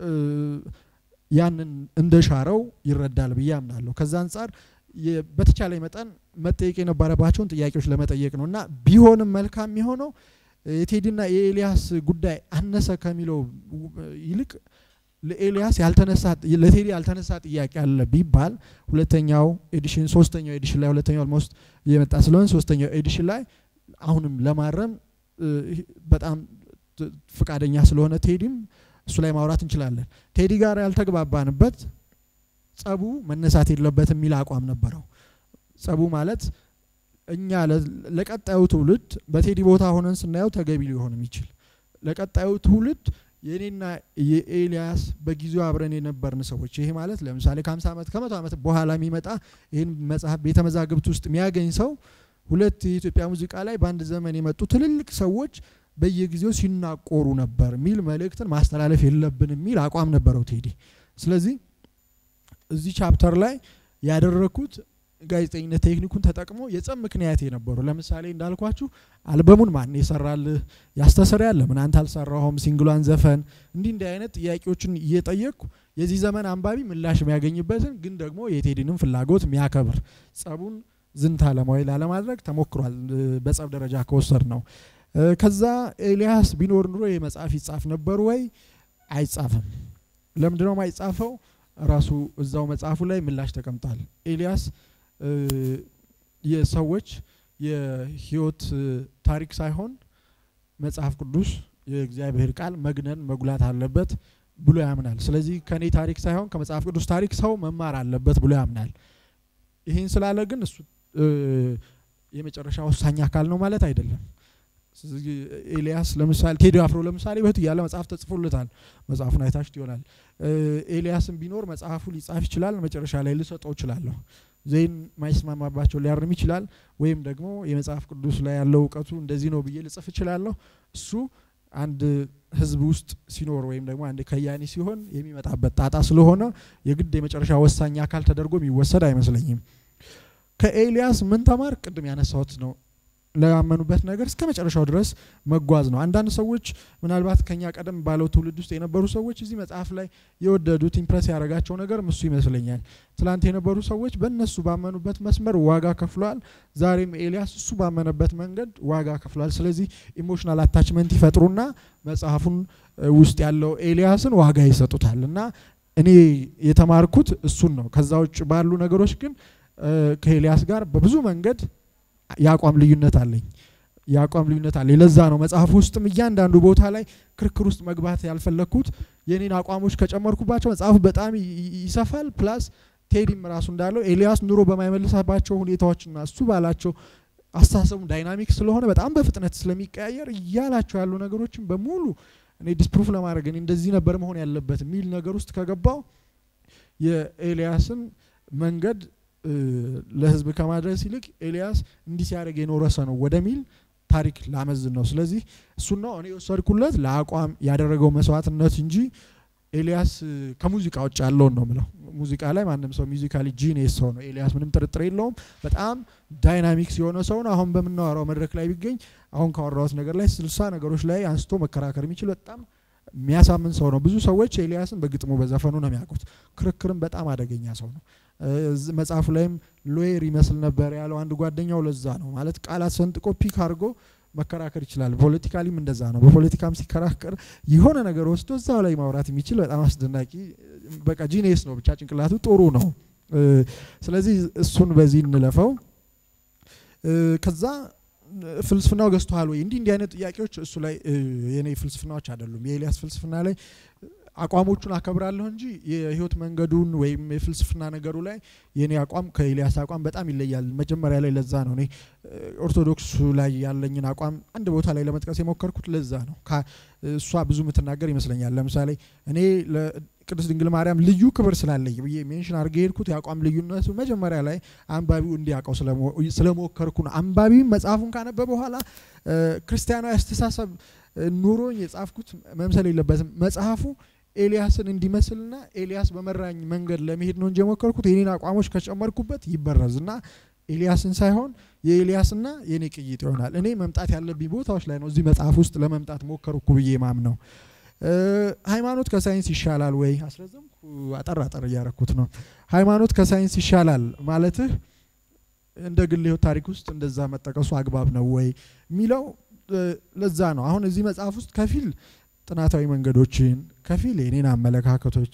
ያንን እንደሻረው ይረዳል ብዬ አምናለሁ። ከዛ አንጻር በተቻለ መጠን መጠየቅ የነበረባቸውን ጥያቄዎች ለመጠየቅ ነው እና ቢሆንም መልካም የሚሆነው የቴዲና የኤልያስ ጉዳይ አነሰ ከሚለው ይልቅ ለኤልያስ ያልተነሳ ለቴዲ ያልተነሳ ጥያቄ አለ ቢባል ሁለተኛው ኤዲሽን ሶስተኛው ኤዲሽን ላይ ሁለተኛው ኦልሞስት እየመጣ ስለሆነ ሶስተኛው ኤዲሽን ላይ አሁንም ለማረም በጣም ፍቃደኛ ስለሆነ ቴዲም እሱ ላይ ማውራት እንችላለን። ቴዲ ጋር ያልተግባባንበት ጸቡ መነሳት የለበት የሚል አቋም ነበረው። ጸቡ ማለት እኛ ለቀጣዩ ትውልድ በቴዲ ቦታ ሆነን ስናየው ተገቢ ሊሆን የሚችል ለቀጣዩ ትውልድ የእኔና የኤልያስ በጊዜው አብረን የነበርን ሰዎች ይሄ ማለት ለምሳሌ ከ50 ዓመት ከመቶ ዓመት በኋላ የሚመጣ ይህን መጽሐፍ ቤተ መዛግብት ውስጥ የሚያገኝ ሰው ሁለት የኢትዮጵያ ሙዚቃ ላይ በአንድ ዘመን የመጡ ትልልቅ ሰዎች በየጊዜው ሲናቆሩ ነበር የሚል መልእክትን ማስተላለፍ የለብን የሚል አቋም ነበረው ቴዲ። ስለዚህ እዚህ ቻፕተር ላይ ያደረኩት ጋዜጠኝነት ቴክኒኩን ተጠቅሞ የጸብ ምክንያት የነበሩ ለምሳሌ እንዳልኳችሁ አልበሙን ማን የሰራልህ ያስተሰርያል ለምን አንተ አልሰራኸውም ሲንግሏን ዘፈን እንዲህ እንዲህ አይነት ጥያቄዎችን እየጠየቅኩ የዚህ ዘመን አንባቢ ምላሽ የሚያገኝበትን ግን ደግሞ የቴዲንም ፍላጎት የሚያከብር ጸቡን ዝንታ ለማዊ ላለማድረግ ተሞክሯል። በጸብ ደረጃ ከወሰድ ነው። ከዛ ኤልያስ ቢኖር ኑሮ ይህ መጽሐፍ ይጻፍ ነበር ወይ? አይጻፍም። ለምንድነው ማይጻፈው? ራሱ እዛው መጽሐፉ ላይ ምላሽ ተቀምጧል። ኤልያስ የሰዎች የህይወት ታሪክ ሳይሆን መጽሐፍ ቅዱስ የእግዚአብሔር ቃል መግነን መጉላት አለበት። ብሎ ያምናል። ስለዚህ ከኔ ታሪክ ሳይሆን ከመጽሐፍ ቅዱስ ታሪክ ሰው መማር አለበት ብሎ ያምናል። ይህን ስላለ ግን እሱ የመጨረሻ ወሳኝ አካል ነው ማለት አይደለም። ስለዚህ ኤልያስ ለምሳሌ ቴዲ አፍሮ ለምሳሌ በህይወት እያለ መጽሐፍ ተጽፎለታል። መጽሐፉን አይታችሁት ይሆናል። ኤልያስም ቢኖር መጽሐፉ ሊጻፍ ይችላል። መጨረሻ ላይ ልሰጠው እችላለሁ። ዜን ማይስማማባቸው ሊያርም ይችላል። ወይም ደግሞ የመጽሐፍ ቅዱስ ላይ ያለው እውቀቱ እንደዚህ ነው ብዬ ልጽፍ እችላለሁ። እሱ አንድ ህዝብ ውስጥ ሲኖር ወይም ደግሞ አንድ ከያኒ ሲሆን የሚመጣበት ጣጣ ስለሆነ የግድ የመጨረሻ ወሳኝ አካል ተደርጎ የሚወሰድ አይመስለኝም። ከኤልያስ ምን ተማር? ቅድም ያነሳሁት ነው። ለያመኑበት ነገር እስከ መጨረሻው ድረስ መጓዝ ነው። አንዳንድ ሰዎች ምናልባት ከኛ ቀደም ባለው ትውልድ ውስጥ የነበሩ ሰዎች እዚህ መጽሐፍ ላይ የወደዱት ኢምፕረስ ያደረጋቸው ነገር እሱ ይመስለኛል። ትላንት የነበሩ ሰዎች በእነሱ ባመኑበት መስመር ዋጋ ከፍሏል። ዛሬም ኤልያስ እሱ ባመነበት መንገድ ዋጋ ከፍሏል። ስለዚህ ኢሞሽናል አታችመንት ይፈጥሩና መጽሐፉን ውስጥ ያለው ኤልያስን ዋጋ ይሰጡታል። እና እኔ የተማርኩት እሱን ነው። ከዛ ውጭ ባሉ ነገሮች ግን ከኤልያስ ጋር በብዙ መንገድ የአቋም ልዩነት አለኝ። የአቋም ልዩነት አለኝ። ለዛ ነው መጽሐፍ ውስጥም እያንዳንዱ ቦታ ላይ ክርክር ውስጥ መግባት ያልፈለግኩት። የኔን አቋሞች ከጨመርኩባቸው መጽሐፉ በጣም ይሰፋል። ፕላስ ቴዲም ራሱ እንዳለው ኤልያስ ኑሮ በማይመልሳባቸው ሁኔታዎችና እሱ ባላቸው አስተሳሰቡ ዳይናሚክ ስለሆነ በጣም በፍጥነት ስለሚቀያየር እያላቸው ያሉ ነገሮችን በሙሉ እኔ ዲስፕሩፍ ለማድረግ እኔ እንደዚህ ነበር መሆን ያለበት የሚል ነገር ውስጥ ከገባው የኤልያስን መንገድ ለህዝብ ከማድረስ ይልቅ ኤልያስ እንዲህ ሲያደርግ የኖረ ሰው ነው ወደሚል ታሪክ ላመዝን ነው። ስለዚህ እሱን ነው እኔ የወሰድኩለት ለአቋም ያደረገው መስዋዕትነት እንጂ ኤልያስ ከሙዚቃ ውጭ ያለውን ነው ምለው። ሙዚቃ ላይ ማንም ሰው ሚዚካሊ ጂኔስ ሰው ነው ኤልያስ፣ ምንም ጥርጥር የለውም። በጣም ዳይናሚክስ የሆነ ሰው ነው። አሁን በምናወራው መድረክ ላይ ቢገኝ አሁን ካወራሁት ነገር ላይ ስልሳ ነገሮች ላይ አንስቶ መከራከር የሚችል በጣም የሚያሳምን ሰው ነው። ብዙ ሰዎች ኤልያስን በግጥሙ በዘፈኑ ነው የሚያውቁት። ክርክርም በጣም አደገኛ ሰው ነው። መጽሐፉ ላይም ሎየር ይመስል ነበር ያለው አንድ ጓደኛው። ለዛ ነው ማለት ቃላት ሰንጥቆ ፒክ አድርጎ መከራከር ይችላል። ፖለቲካሊም እንደዛ ነው። በፖለቲካም ሲከራከር የሆነ ነገር ወስዶ እዛው ላይ ማውራት የሚችል በጣም አስደናቂ በቃ ጂኔስ ነው። ብቻ ጭንቅላቱ ጥሩ ነው። ስለዚህ እሱን በዚህ እንለፈው። ከዛ ፍልስፍናው ገዝተዋል ወይ? እንዲህ እንዲህ አይነት ጥያቄዎች እሱ ላይ የኔ ፍልስፍናዎች አይደሉም። የኤልያስ ፍልስፍና ላይ አቋሞቹን አከብራለሁ እንጂ የህይወት መንገዱን ወይም የፍልስፍና ነገሩ ላይ የኔ አቋም ከኤልያስ አቋም በጣም ይለያል። መጀመሪያ ላይ ለዛ ነው እኔ ኦርቶዶክሱ ላይ ያለኝን አቋም አንድ ቦታ ላይ ለመጥቀስ የሞከርኩት ለዛ ነው። እሷ ብዙ የምትናገር ይመስለኛል። ለምሳሌ እኔ ቅድስት ድንግል ማርያም ልዩ ክብር ስላለኝ ብዬ ሜንሽን አድርጌ የሄድኩት የአቋም ልዩነቱ መጀመሪያ ላይ አንባቢው እንዲያውቀው ስለሞከርኩ ነው። አንባቢው መጽሐፉን ካነበበ በኋላ ክርስቲያናዊ አስተሳሰብ ኑሮኝ የጻፍኩት መምሰል የለበትም መጽሐፉ ኤልያስን እንዲመስልና ኤልያስ በመራኝ መንገድ ለመሄድ ነው እንጂ የሞከርኩት የኔን አቋሞች ከጨመርኩበት ይበረዝና ኤልያስን ሳይሆን የኤልያስና የኔ ቅይጥ ይሆናል። እኔ መምጣት ያለብኝ ቦታዎች ላይ ነው እዚህ መጽሐፍ ውስጥ ለመምጣት ሞከርኩ ብዬ ማም ነው። ሃይማኖት ከሳይንስ ይሻላል ወይ? አስረዘምኩ፣ አጠር አጠር እያረኩት ነው። ሃይማኖት ከሳይንስ ይሻላል ማለትህ እንደ ግል ህይወት ታሪክ ውስጥ እንደዛ መጠቀሱ አግባብ ነው ወይ የሚለው ለዛ ነው። አሁን እዚህ መጽሐፍ ውስጥ ከፊል ጥናታዊ መንገዶችን ከፊል የኔን አመለካከቶች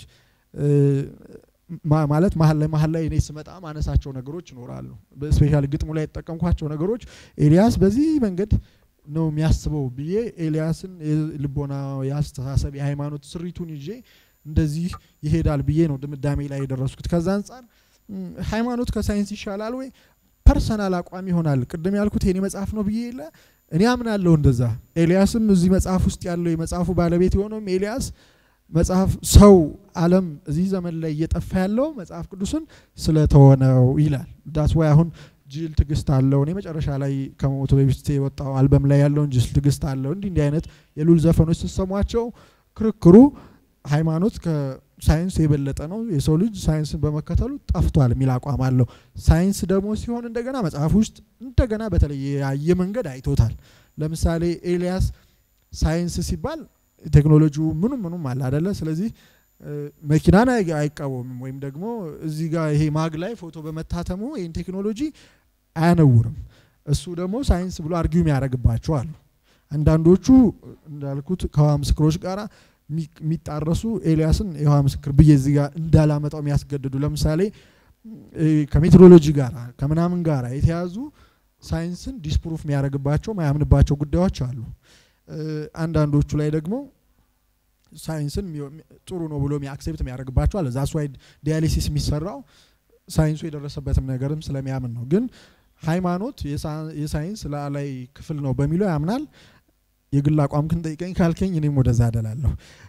ማለት መሀል ላይ መሀል ላይ እኔ ስመጣ ማነሳቸው ነገሮች ይኖራሉ። ስፔሻል ግጥሙ ላይ የተጠቀምኳቸው ነገሮች ኤልያስ በዚህ መንገድ ነው የሚያስበው ብዬ ኤልያስን የልቦና የአስተሳሰብ የሃይማኖት ስሪቱን ይዤ እንደዚህ ይሄዳል ብዬ ነው ድምዳሜ ላይ የደረስኩት። ከዛ አንጻር ሃይማኖት ከሳይንስ ይሻላል ወይ ፐርሰናል አቋም ይሆናል። ቅድም ያልኩት የኔ መጽሐፍ ነው ብዬ የለ እኔ አምናለሁ እንደዛ። ኤልያስም እዚህ መጽሐፍ ውስጥ ያለው የመጽሐፉ ባለቤት የሆነውም ኤልያስ መጽሐፍ ሰው ዓለም እዚህ ዘመን ላይ እየጠፋ ያለው መጽሐፍ ቅዱስን ስለተወነው ይላል። ዳስ ወይ አሁን ጅል ትግስት አለው እኔ መጨረሻ ላይ ከመሞቱ በፊት የወጣው አልበም ላይ ያለውን ጅል ትግስት አለው እንዲህ እንዲህ አይነት የሉል ዘፈኖች ስትሰሟቸው ክርክሩ ሃይማኖት ከሳይንስ የበለጠ ነው፣ የሰው ልጅ ሳይንስን በመከተሉ ጠፍቷል የሚል አቋም አለው። ሳይንስ ደግሞ ሲሆን እንደገና መጽሐፍ ውስጥ እንደገና በተለያየ መንገድ አይቶታል። ለምሳሌ ኤልያስ ሳይንስ ሲባል ቴክኖሎጂው ምኑም ምኑም አለ አደለ። ስለዚህ መኪናን አይቃወምም ወይም ደግሞ እዚህ ጋር ይሄ ማግ ላይ ፎቶ በመታተሙ ይህን ቴክኖሎጂ አያነውርም። እሱ ደግሞ ሳይንስ ብሎ አርጊው የሚያደርግባቸው አሉ። አንዳንዶቹ እንዳልኩት ከውሃ ምስክሮች ጋር የሚጣረሱ ኤልያስን የውሃ ምስክር ብዬ እዚህ ጋር እንዳላመጣው የሚያስገድዱ ለምሳሌ ከሜትሮሎጂ ጋር ከምናምን ጋር የተያዙ ሳይንስን ዲስፕሩፍ የሚያደርግባቸው ማያምንባቸው ጉዳዮች አሉ። አንዳንዶቹ ላይ ደግሞ ሳይንስን ጥሩ ነው ብሎ አክሴፕት የሚያደርግባቸው አለ። ዛስ ዋይ ዲያሊሲስ የሚሰራው ሳይንሱ የደረሰበትም ነገርም ስለሚያምን ነው። ግን ሃይማኖት የሳይንስ ላዕላይ ክፍል ነው በሚለው ያምናል። የግል አቋም ግን ጠይቀኝ ካልከኝ እኔም ወደዛ አደላለሁ።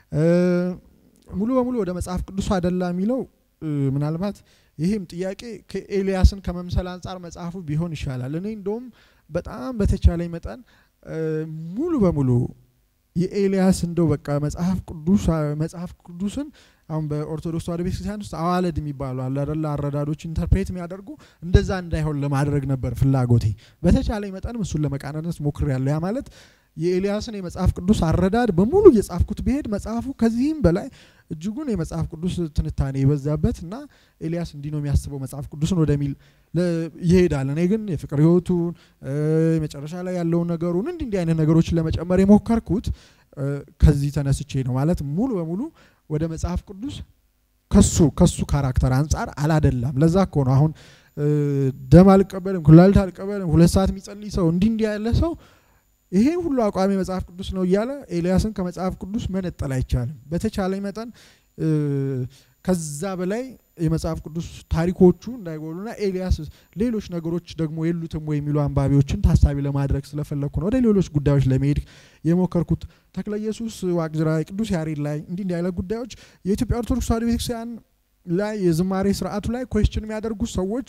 ሙሉ በሙሉ ወደ መጽሐፍ ቅዱሱ አደላ የሚለው ምናልባት ይህም ጥያቄ ከኤልያስን ከመምሰል አንጻር መጽሐፉ ቢሆን ይሻላል። እኔ እንደውም በጣም በተቻለኝ መጠን ሙሉ በሙሉ የኤልያስ እንደው በቃ መጽሐፍ ቅዱስ መጽሐፍ ቅዱስን አሁን በኦርቶዶክስ ተዋሕዶ ቤተክርስቲያን ውስጥ አዋለድ የሚባሉ አለ አይደለ አረዳዶች ኢንተርፕሬት የሚያደርጉ እንደዛ እንዳይሆን ለማድረግ ነበር ፍላጎቴ። በተቻለኝ መጠንም እሱን ለመቃናነት ሞክሬያለሁ። ያ ማለት የኤልያስን የመጽሐፍ ቅዱስ አረዳድ በሙሉ እየጻፍኩት ብሄድ መጽሐፉ ከዚህም በላይ እጅጉን የመጽሐፍ ቅዱስ ትንታኔ የበዛበት እና ኤልያስ እንዲህ ነው የሚያስበው መጽሐፍ ቅዱስን ወደሚል ይሄዳል። እኔ ግን የፍቅር ህይወቱን መጨረሻ ላይ ያለውን ነገሩን እንዲህ እንዲህ አይነት ነገሮችን ለመጨመር የሞከርኩት ከዚህ ተነስቼ ነው። ማለት ሙሉ በሙሉ ወደ መጽሐፍ ቅዱስ ከሱ ከሱ ካራክተር አንጻር አላደላም። ለዛ እኮ ነው አሁን ደም አልቀበልም፣ ኩላሊት አልቀበልም፣ ሁለት ሰዓት የሚጸልይ ሰው እንዲህ እንዲህ ያለ ሰው ይሄን ሁሉ አቋሚ መጽሐፍ ቅዱስ ነው እያለ ኤልያስን ከመጽሐፍ ቅዱስ መነጠል አይቻልም። በተቻለኝ መጠን ከዛ በላይ የመጽሐፍ ቅዱስ ታሪኮቹ እንዳይጎሉና ኤልያስ ሌሎች ነገሮች ደግሞ የሉትም ወይ የሚሉ አንባቢዎችን ታሳቢ ለማድረግ ስለፈለግኩ ነው ወደ ሌሎች ጉዳዮች ለመሄድ የሞከርኩት። ተክለ ኢየሱስ ዋቅጅራ፣ ቅዱስ ያሬድ ላይ እንዲህ እንዲህ አይነት ጉዳዮች የኢትዮጵያ ኦርቶዶክስ ተዋሕዶ ቤተክርስቲያን ላይ የዝማሬ ስርዓቱ ላይ ኮስችን የሚያደርጉ ሰዎች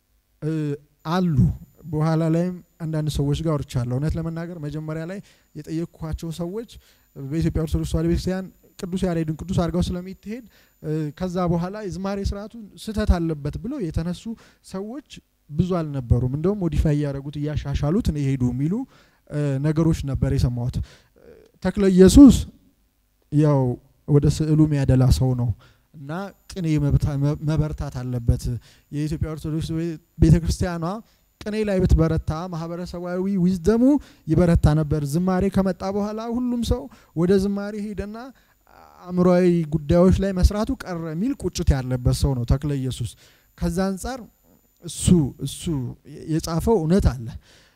አሉ። በኋላ ላይም አንዳንድ ሰዎች ጋር ወርቻለሁ። እውነት ለመናገር መጀመሪያ ላይ የጠየቅኳቸው ሰዎች በኢትዮጵያ ኦርቶዶክስ ተዋሕዶ ቤተክርስቲያን ቅዱስ ያሬድን ቅዱስ አድርገው ስለሚትሄድ ከዛ በኋላ የዝማሬ ስርዓቱ ስህተት አለበት ብለው የተነሱ ሰዎች ብዙ አልነበሩም። እንደውም ሞዲፋይ እያደረጉት እያሻሻሉት ነው የሄዱ የሚሉ ነገሮች ነበር የሰማሁት። ተክለ ኢየሱስ ያው ወደ ስዕሉ የሚያደላ ሰው ነው እና ቅኔ መበርታት አለበት። የኢትዮጵያ ኦርቶዶክስ ቤተ ክርስቲያኗ ቅኔ ላይ ብትበረታ ማህበረሰባዊ ዊዝደሙ ይበረታ ነበር። ዝማሬ ከመጣ በኋላ ሁሉም ሰው ወደ ዝማሬ ሄደና አእምሯዊ ጉዳዮች ላይ መስራቱ ቀረ የሚል ቁጭት ያለበት ሰው ነው ተክለ ኢየሱስ። ከዛ አንጻር እሱ እሱ የጻፈው እውነት አለ።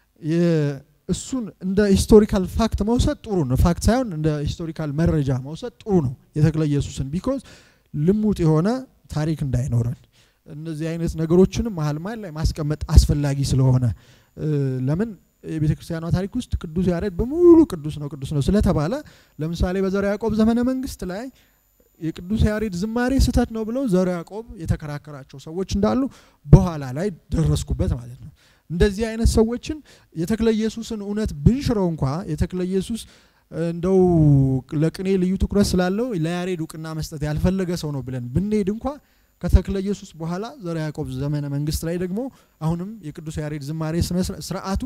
እሱን እንደ ሂስቶሪካል ፋክት መውሰድ ጥሩ ነው። ፋክት ሳይሆን እንደ ሂስቶሪካል መረጃ መውሰድ ጥሩ ነው የተክለ ኢየሱስን ቢኮዝ ልሙጥ የሆነ ታሪክ እንዳይኖረን እነዚህ አይነት ነገሮችንም መሀል መሀል ላይ ማስቀመጥ አስፈላጊ ስለሆነ ለምን የቤተ ክርስቲያኗ ታሪክ ውስጥ ቅዱስ ያሬድ በሙሉ ቅዱስ ነው ቅዱስ ነው ስለተባለ ለምሳሌ በዘርዓ ያዕቆብ ዘመነ መንግስት ላይ የቅዱስ ያሬድ ዝማሬ ስህተት ነው ብለው ዘርዓ ያዕቆብ የተከራከራቸው ሰዎች እንዳሉ በኋላ ላይ ደረስኩበት ማለት ነው። እንደዚህ አይነት ሰዎችን የተክለ ኢየሱስን እውነት ብንሽረው እንኳ የተክለ ኢየሱስ እንደው ለቅኔ ልዩ ትኩረት ስላለው ለያሬድ እውቅና መስጠት ያልፈለገ ሰው ነው ብለን ብንሄድ እንኳ ከተክለ ኢየሱስ በኋላ ዘርዓ ያዕቆብ ዘመነ መንግስት ላይ ደግሞ አሁንም የቅዱስ ያሬድ ዝማሬ ስርዓቱ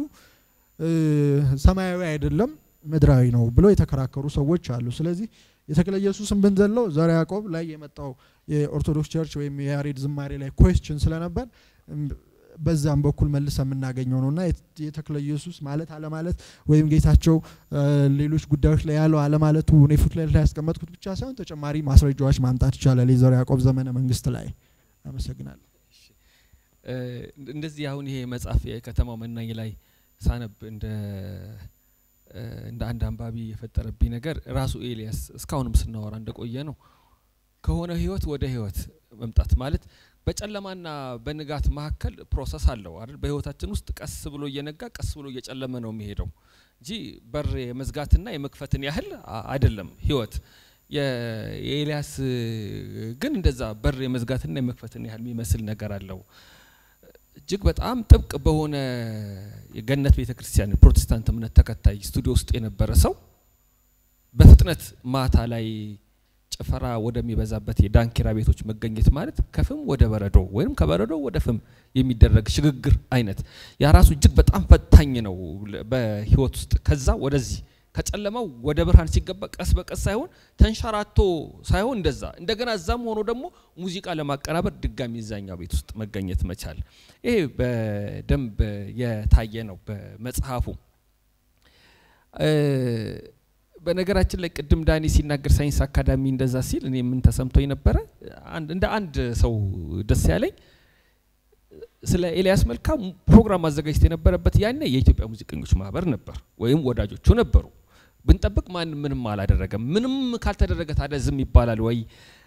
ሰማያዊ አይደለም ምድራዊ ነው ብለው የተከራከሩ ሰዎች አሉ። ስለዚህ የተክለ ኢየሱስን ብንዘለው ዘርዓ ያዕቆብ ላይ የመጣው የኦርቶዶክስ ቸርች ወይም የያሬድ ዝማሬ ላይ ኮስችን ስለነበር በዛም በኩል መልሰ የምናገኘው ነውና የተክለ ኢየሱስ ማለት አለማለት ወይም ጌታቸው ሌሎች ጉዳዮች ላይ ያለው አለማለቱ እኔ ፉትሌት ላይ ያስቀመጥኩት ብቻ ሳይሆን ተጨማሪ ማስረጃዎች ማምጣት ይቻላል። የዘርዓ ያዕቆብ ዘመነ መንግስት ላይ አመሰግናለሁ። እንደዚህ አሁን ይሄ መጽሐፍ የከተማው መናኝ ላይ ሳነብ እንደ እንደ አንድ አንባቢ የፈጠረብኝ ነገር ራሱ ኤልያስ እስካሁንም ስናወራ እንደቆየ ነው ከሆነ ህይወት ወደ ህይወት መምጣት ማለት በጨለማና በንጋት መካከል ፕሮሰስ አለው አይደል? በህይወታችን ውስጥ ቀስ ብሎ እየነጋ ቀስ ብሎ እየጨለመ ነው የሚሄደው እንጂ በር የመዝጋትና የመክፈትን ያህል አይደለም ህይወት። የኤልያስ ግን እንደዛ በር የመዝጋትና የመክፈትን ያህል የሚመስል ነገር አለው። እጅግ በጣም ጥብቅ በሆነ የገነት ቤተ ክርስቲያን ፕሮቴስታንት እምነት ተከታይ ስቱዲዮ ውስጥ የነበረ ሰው በፍጥነት ማታ ላይ ጭፈራ ወደሚበዛበት የዳንኪራ ቤቶች መገኘት ማለት ከፍም ወደ በረዶ ወይም ከበረዶ ወደ ፍም የሚደረግ ሽግግር አይነት ያ ራሱ እጅግ በጣም ፈታኝ ነው በህይወት ውስጥ ከዛ ወደዚህ ከጨለማው ወደ ብርሃን ሲገባ ቀስ በቀስ ሳይሆን ተንሸራቶ ሳይሆን እንደዛ እንደገና እዛም ሆኖ ደግሞ ሙዚቃ ለማቀናበር ድጋሚ እዛኛው ቤት ውስጥ መገኘት መቻል ይሄ በደንብ የታየ ነው በመጽሐፉ። በነገራችን ላይ ቅድም ዳኒ ሲናገር ሳይንስ አካዳሚ እንደዛ ሲል እኔ ምን ተሰምቶኝ ነበረ? እንደ አንድ ሰው ደስ ያለኝ ስለ ኤልያስ መልካ ፕሮግራም አዘጋጅቶ የነበረበት ያኔ የኢትዮጵያ ሙዚቀኞች ማህበር ነበር ወይም ወዳጆቹ ነበሩ። ብንጠብቅ ማንም ምንም አላደረገም። ምንም ካልተደረገ ታዲያ ዝም ይባላል ወይ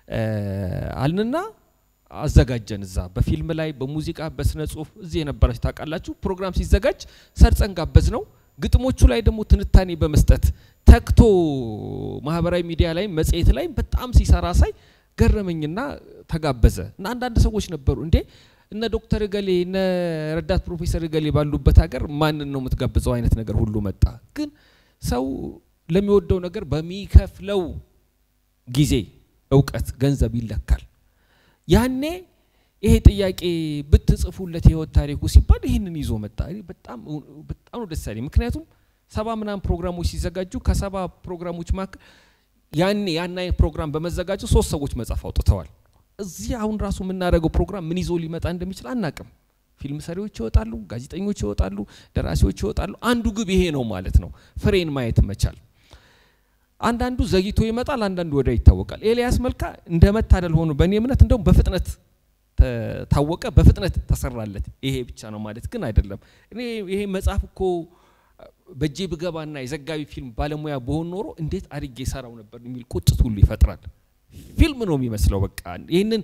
አልንና አዘጋጀን። እዛ በፊልም ላይ በሙዚቃ በስነ ጽሁፍ እዚህ የነበራችሁ ታውቃላችሁ። ፕሮግራም ሲዘጋጅ ሰርጸን ጋበዝ ነው። ግጥሞቹ ላይ ደግሞ ትንታኔ በመስጠት ተክቶ ማህበራዊ ሚዲያ ላይ መጽሔት ላይ በጣም ሲሰራ ሳይ ገረመኝና ተጋበዘ እና አንዳንድ ሰዎች ነበሩ እንዴ እነ ዶክተር እገሌ እነ ረዳት ፕሮፌሰር እገሌ ባሉበት ሀገር ማንን ነው የምትጋብዘው አይነት ነገር ሁሉ መጣ። ግን ሰው ለሚወደው ነገር በሚከፍለው ጊዜ እውቀት፣ ገንዘብ ይለካል። ያኔ ይሄ ጥያቄ ብትጽፉለት የህይወት ታሪኩ ሲባል ይህንን ይዞ መጣ። በጣም በጣም ነው ደስ ያለኝ። ምክንያቱም ሰባ ምናምን ፕሮግራሞች ሲዘጋጁ ከሰባ ፕሮግራሞች መካከል ያኔ ያን አይነት ፕሮግራም በመዘጋጀቱ ሶስት ሰዎች መጽሐፍ አውጥተዋል። እዚህ አሁን ራሱ የምናደርገው ፕሮግራም ምን ይዞ ሊመጣ እንደሚችል አናቅም። ፊልም ሰሪዎች ይወጣሉ፣ ጋዜጠኞች ይወጣሉ፣ ደራሲዎች ይወጣሉ። አንዱ ግብ ይሄ ነው ማለት ነው፣ ፍሬን ማየት መቻል። አንዳንዱ ዘግይቶ ይመጣል፣ አንዳንዱ ወዲያው ይታወቃል። ኤልያስ መልካ እንደ መታደል ሆኖ በእኔ እምነት እንደውም በፍጥነት ታወቀ፣ በፍጥነት ተሰራለት። ይሄ ብቻ ነው ማለት ግን አይደለም። እኔ ይሄ መጽሐፍ እኮ በእጄ ብገባና የዘጋቢ ፊልም ባለሙያ በሆን ኖሮ እንዴት አድርጌ ሰራው ነበር የሚል ቁጭት ሁሉ ይፈጥራል። ፊልም ነው የሚመስለው። በቃ ይህንን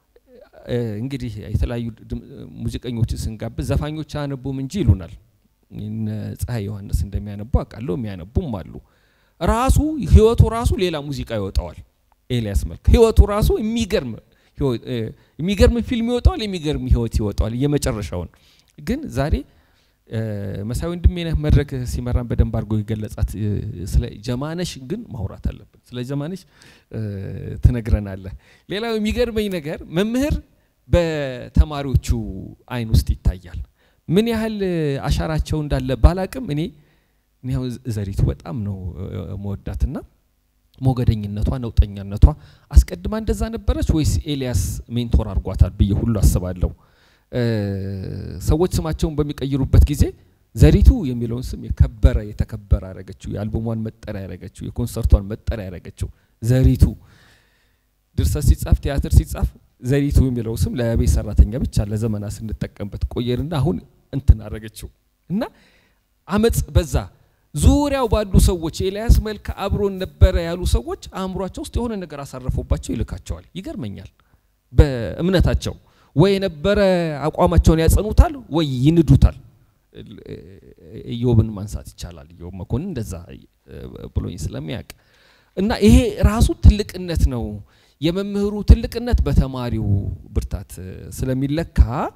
እንግዲህ የተለያዩ ሙዚቀኞችን ስንጋብዝ ዘፋኞች አያነቡም እንጂ ይሉናል። ፀሐይ ዮሐንስ እንደሚያነቡ አውቃለሁ፣ የሚያነቡም አሉ። ራሱ ህይወቱ ራሱ ሌላ ሙዚቃ ይወጣዋል። ኤልያስ መልካ ህይወቱ ራሱ የሚገርም የሚገርም ፊልም ይወጣዋል፣ የሚገርም ህይወት ይወጣዋል። የመጨረሻውን ግን ዛሬ መሳይ ወንድሜነህ መድረክ ሲመራን በደንብ አድርጎ የገለጻት ስለ ጀማነሽ ግን ማውራት አለብን። ስለ ጀማነሽ ትነግረናለህ። ሌላው የሚገርመኝ ነገር መምህር በተማሪዎቹ አይን ውስጥ ይታያል። ምን ያህል አሻራቸው እንዳለ ባላቅም እኔ እኔ ዘሪቱ በጣም ነው መወዳትና ሞገደኝነቷ፣ ነውጠኛነቷ አስቀድማ እንደዛ ነበረች ወይስ ኤልያስ ሜንቶር አድርጓታል ብዬ ሁሉ አስባለሁ። ሰዎች ስማቸውን በሚቀይሩበት ጊዜ ዘሪቱ የሚለውን ስም የከበረ የተከበረ ያደረገችው፣ የአልበሟን መጠሪያ ያደረገችው፣ የኮንሰርቷን መጠሪያ ያደረገችው ዘሪቱ። ድርሰት ሲጻፍ ቲያትር ሲጻፍ ዘሪቱ የሚለው ስም ለቤት ሰራተኛ ብቻ ለዘመናት ስንጠቀምበት ቆየንና አሁን እንትን አደረገችው እና አመፅ በዛ። ዙሪያው ባሉ ሰዎች ኤልያስ መልካ አብሮን ነበረ ያሉ ሰዎች አእምሯቸው ውስጥ የሆነ ነገር አሳረፈባቸው ይልካቸዋል። ይገርመኛል በእምነታቸው ወይ የነበረ አቋማቸውን ያጸኑታል ወይ ይንዱታል። ኢዮብን ማንሳት ይቻላል። ኢዮብ መኮንን እንደዛ ብሎኝ ስለሚያውቅ እና ይሄ ራሱ ትልቅነት ነው። የመምህሩ ትልቅነት በተማሪው ብርታት ስለሚለካ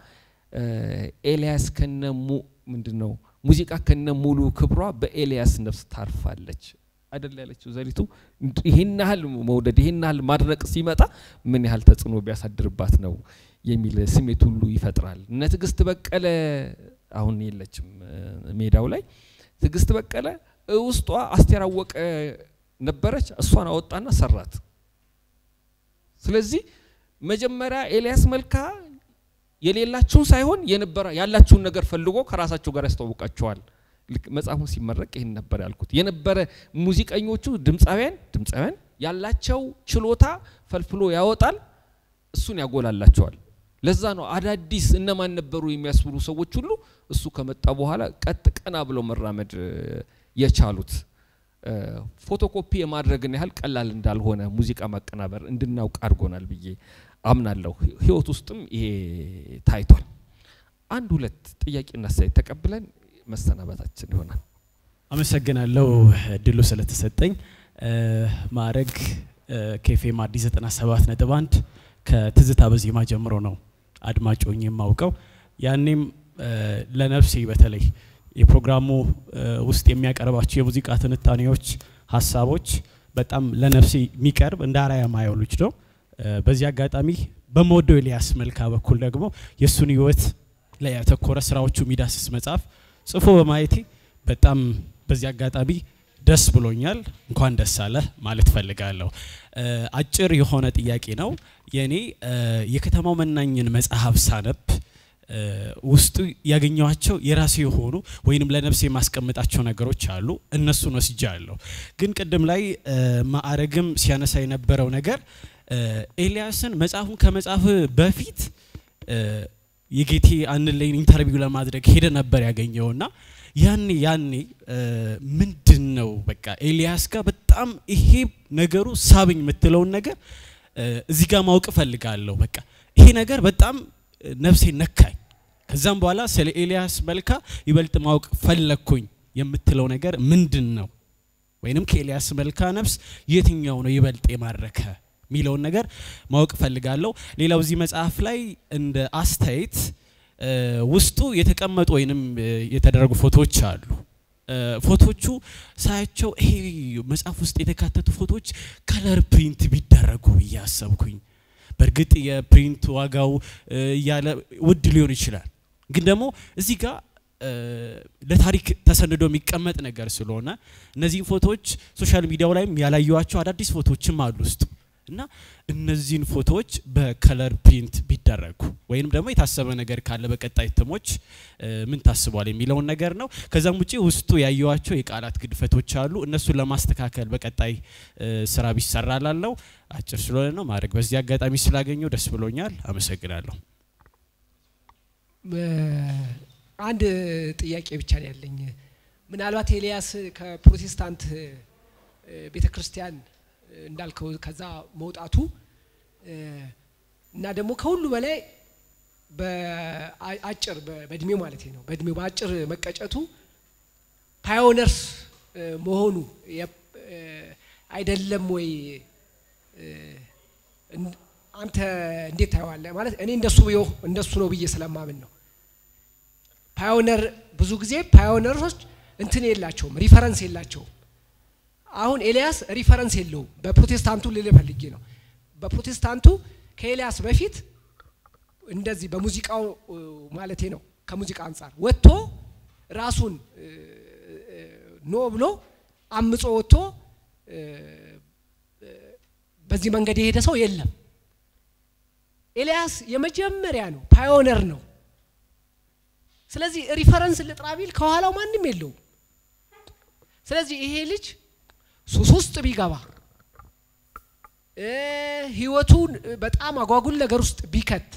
ኤልያስ ከነሙ ምንድን ነው ሙዚቃ ከነ ሙሉ ክብሯ በኤልያስ ነፍስ ታርፋለች አይደል ያለችው ዘሪቱ። ይህን ያህል መውደድ ይህን ያህል ማድነቅ ሲመጣ ምን ያህል ተጽዕኖ ቢያሳድርባት ነው የሚል ስሜት ሁሉ ይፈጥራል። እነ ትዕግስት በቀለ አሁን የለችም ሜዳው ላይ። ትዕግስት በቀለ ውስጧ አስቴር አወቀ ነበረች፣ እሷን አወጣና ሰራት። ስለዚህ መጀመሪያ ኤልያስ መልካ የሌላችሁን ሳይሆን የነበረ ያላችሁን ነገር ፈልጎ ከራሳቸው ጋር ያስተዋውቃቸዋል። ልክ መጽሐፉን ሲመረቅ ይህን ነበር ያልኩት። የነበረ ሙዚቀኞቹ ድምፃውያን ድምፃውያን ያላቸው ችሎታ ፈልፍሎ ያወጣል፣ እሱን ያጎላላቸዋል። ለዛ ነው አዳዲስ እነማን ነበሩ የሚያስብሉ ሰዎች ሁሉ እሱ ከመጣ በኋላ ቀጥ ቀና ብለው መራመድ የቻሉት። ፎቶኮፒ የማድረግን ያህል ቀላል እንዳልሆነ ሙዚቃ ማቀናበር እንድናውቅ አድርጎናል ብዬ አምናለሁ። ህይወት ውስጥም ይሄ ታይቷል። አንድ ሁለት ጥያቄና አስተያየት ተቀብለን መሰናበታችን ይሆናል። አመሰግናለሁ እድሉ ስለተሰጠኝ። ማዕረግ ከኤፍኤም አዲስ 97 ነጥብ አንድ ከትዝታ በዜማ ጀምሮ ነው አድማጮኝ የማውቀው። ያኔም ለነፍሴ በተለይ የፕሮግራሙ ውስጥ የሚያቀርባቸው የሙዚቃ ትንታኔዎች፣ ሀሳቦች በጣም ለነፍሴ የሚቀርብ እንደ አርአያ ማየው ልጅ ነው። በዚህ አጋጣሚ በመወደው ኤልያስ መልካ በኩል ደግሞ የእሱን ህይወት ላይ ያተኮረ ስራዎቹ የሚዳስስ መጽሐፍ ጽፎ በማየቴ በጣም በዚህ አጋጣሚ ደስ ብሎኛል። እንኳን ደስ አለ ማለት ፈልጋለሁ። አጭር የሆነ ጥያቄ ነው የእኔ የከተማው መናኝን መጽሐፍ ሳነብ ውስጡ ያገኘኋቸው የራሴ የሆኑ ወይንም ለነፍሴ የማስቀምጣቸው ነገሮች አሉ። እነሱን ወስጃለሁ። ግን ቅድም ላይ ማዕረግም ሲያነሳ የነበረው ነገር ኤልያስን መጽሐፉን ከመጻፍ በፊት የጌቴ አንለይን ኢንተርቪው ለማድረግ ሄደ ነበር ያገኘውና ያኔ ያኔ ምንድን ነው በቃ ኤልያስ ጋር በጣም ይሄ ነገሩ ሳብኝ የምትለውን ነገር እዚህ ጋር ማወቅ እፈልጋለሁ። በቃ ይሄ ነገር በጣም ነፍሴ ነካኝ። ከዛም በኋላ ስለ ኤልያስ መልካ ይበልጥ ማወቅ ፈለግኩኝ የምትለው ነገር ምንድን ነው? ወይንም ከኤልያስ መልካ ነፍስ የትኛው ነው ይበልጥ የማረከ የሚለውን ነገር ማወቅ እፈልጋለሁ። ሌላው እዚህ መጽሐፍ ላይ እንደ አስተያየት ውስጡ የተቀመጡ ወይንም የተደረጉ ፎቶዎች አሉ። ፎቶቹ ሳያቸው ይሄ መጽሐፍ ውስጥ የተካተቱ ፎቶዎች ከለር ፕሪንት ቢደረጉ ብዬ አሰብኩኝ። በእርግጥ የፕሪንት ዋጋው እያለ ውድ ሊሆን ይችላል፣ ግን ደግሞ እዚህ ጋር ለታሪክ ተሰንዶ የሚቀመጥ ነገር ስለሆነ እነዚህን ፎቶዎች ሶሻል ሚዲያው ላይም ያላየዋቸው አዳዲስ ፎቶዎችም አሉ ውስጡ እና እነዚህን ፎቶዎች በከለር ፕሪንት ቢደረጉ ወይም ደግሞ የታሰበ ነገር ካለ በቀጣይ እትሞች ምን ታስቧል የሚለውን ነገር ነው። ከዛም ውጪ ውስጡ ያየዋቸው የቃላት ግድፈቶች አሉ። እነሱን ለማስተካከል በቀጣይ ስራ ቢሰራ ላለው አጭር ስለሆነ ነው ማድረግ። በዚህ አጋጣሚ ስላገኘው ደስ ብሎኛል። አመሰግናለሁ። አንድ ጥያቄ ብቻ ነው ያለኝ። ምናልባት ኤልያስ ከፕሮቴስታንት ቤተ ክርስቲያን እንዳልከው ከዛ መውጣቱ እና ደግሞ ከሁሉ በላይ በአጭር በእድሜው ማለት ነው በእድሜው በአጭር መቀጨቱ ፓዮነርስ መሆኑ አይደለም ወይ? አንተ እንዴት ታየዋለህ? ማለት እኔ እንደሱ እንደሱ ነው ብዬ ስለማምን ነው። ፓዮነር ብዙ ጊዜ ፓዮነሮች እንትን የላቸውም፣ ሪፈረንስ የላቸውም። አሁን ኤልያስ ሪፈረንስ የለውም። በፕሮቴስታንቱ ልል ፈልጌ ነው። በፕሮቴስታንቱ ከኤልያስ በፊት እንደዚህ በሙዚቃው ማለቴ ነው ከሙዚቃ አንጻር ወጥቶ ራሱን ኖ ብሎ አምጾ ወጥቶ በዚህ መንገድ የሄደ ሰው የለም። ኤልያስ የመጀመሪያ ነው፣ ፓዮነር ነው። ስለዚህ ሪፈረንስ ልጥራ ቢል ከኋላው ማንም የለውም። ስለዚህ ይሄ ልጅ ሱስ ውስጥ ቢገባ ህይወቱን በጣም አጓጉል ነገር ውስጥ ቢከት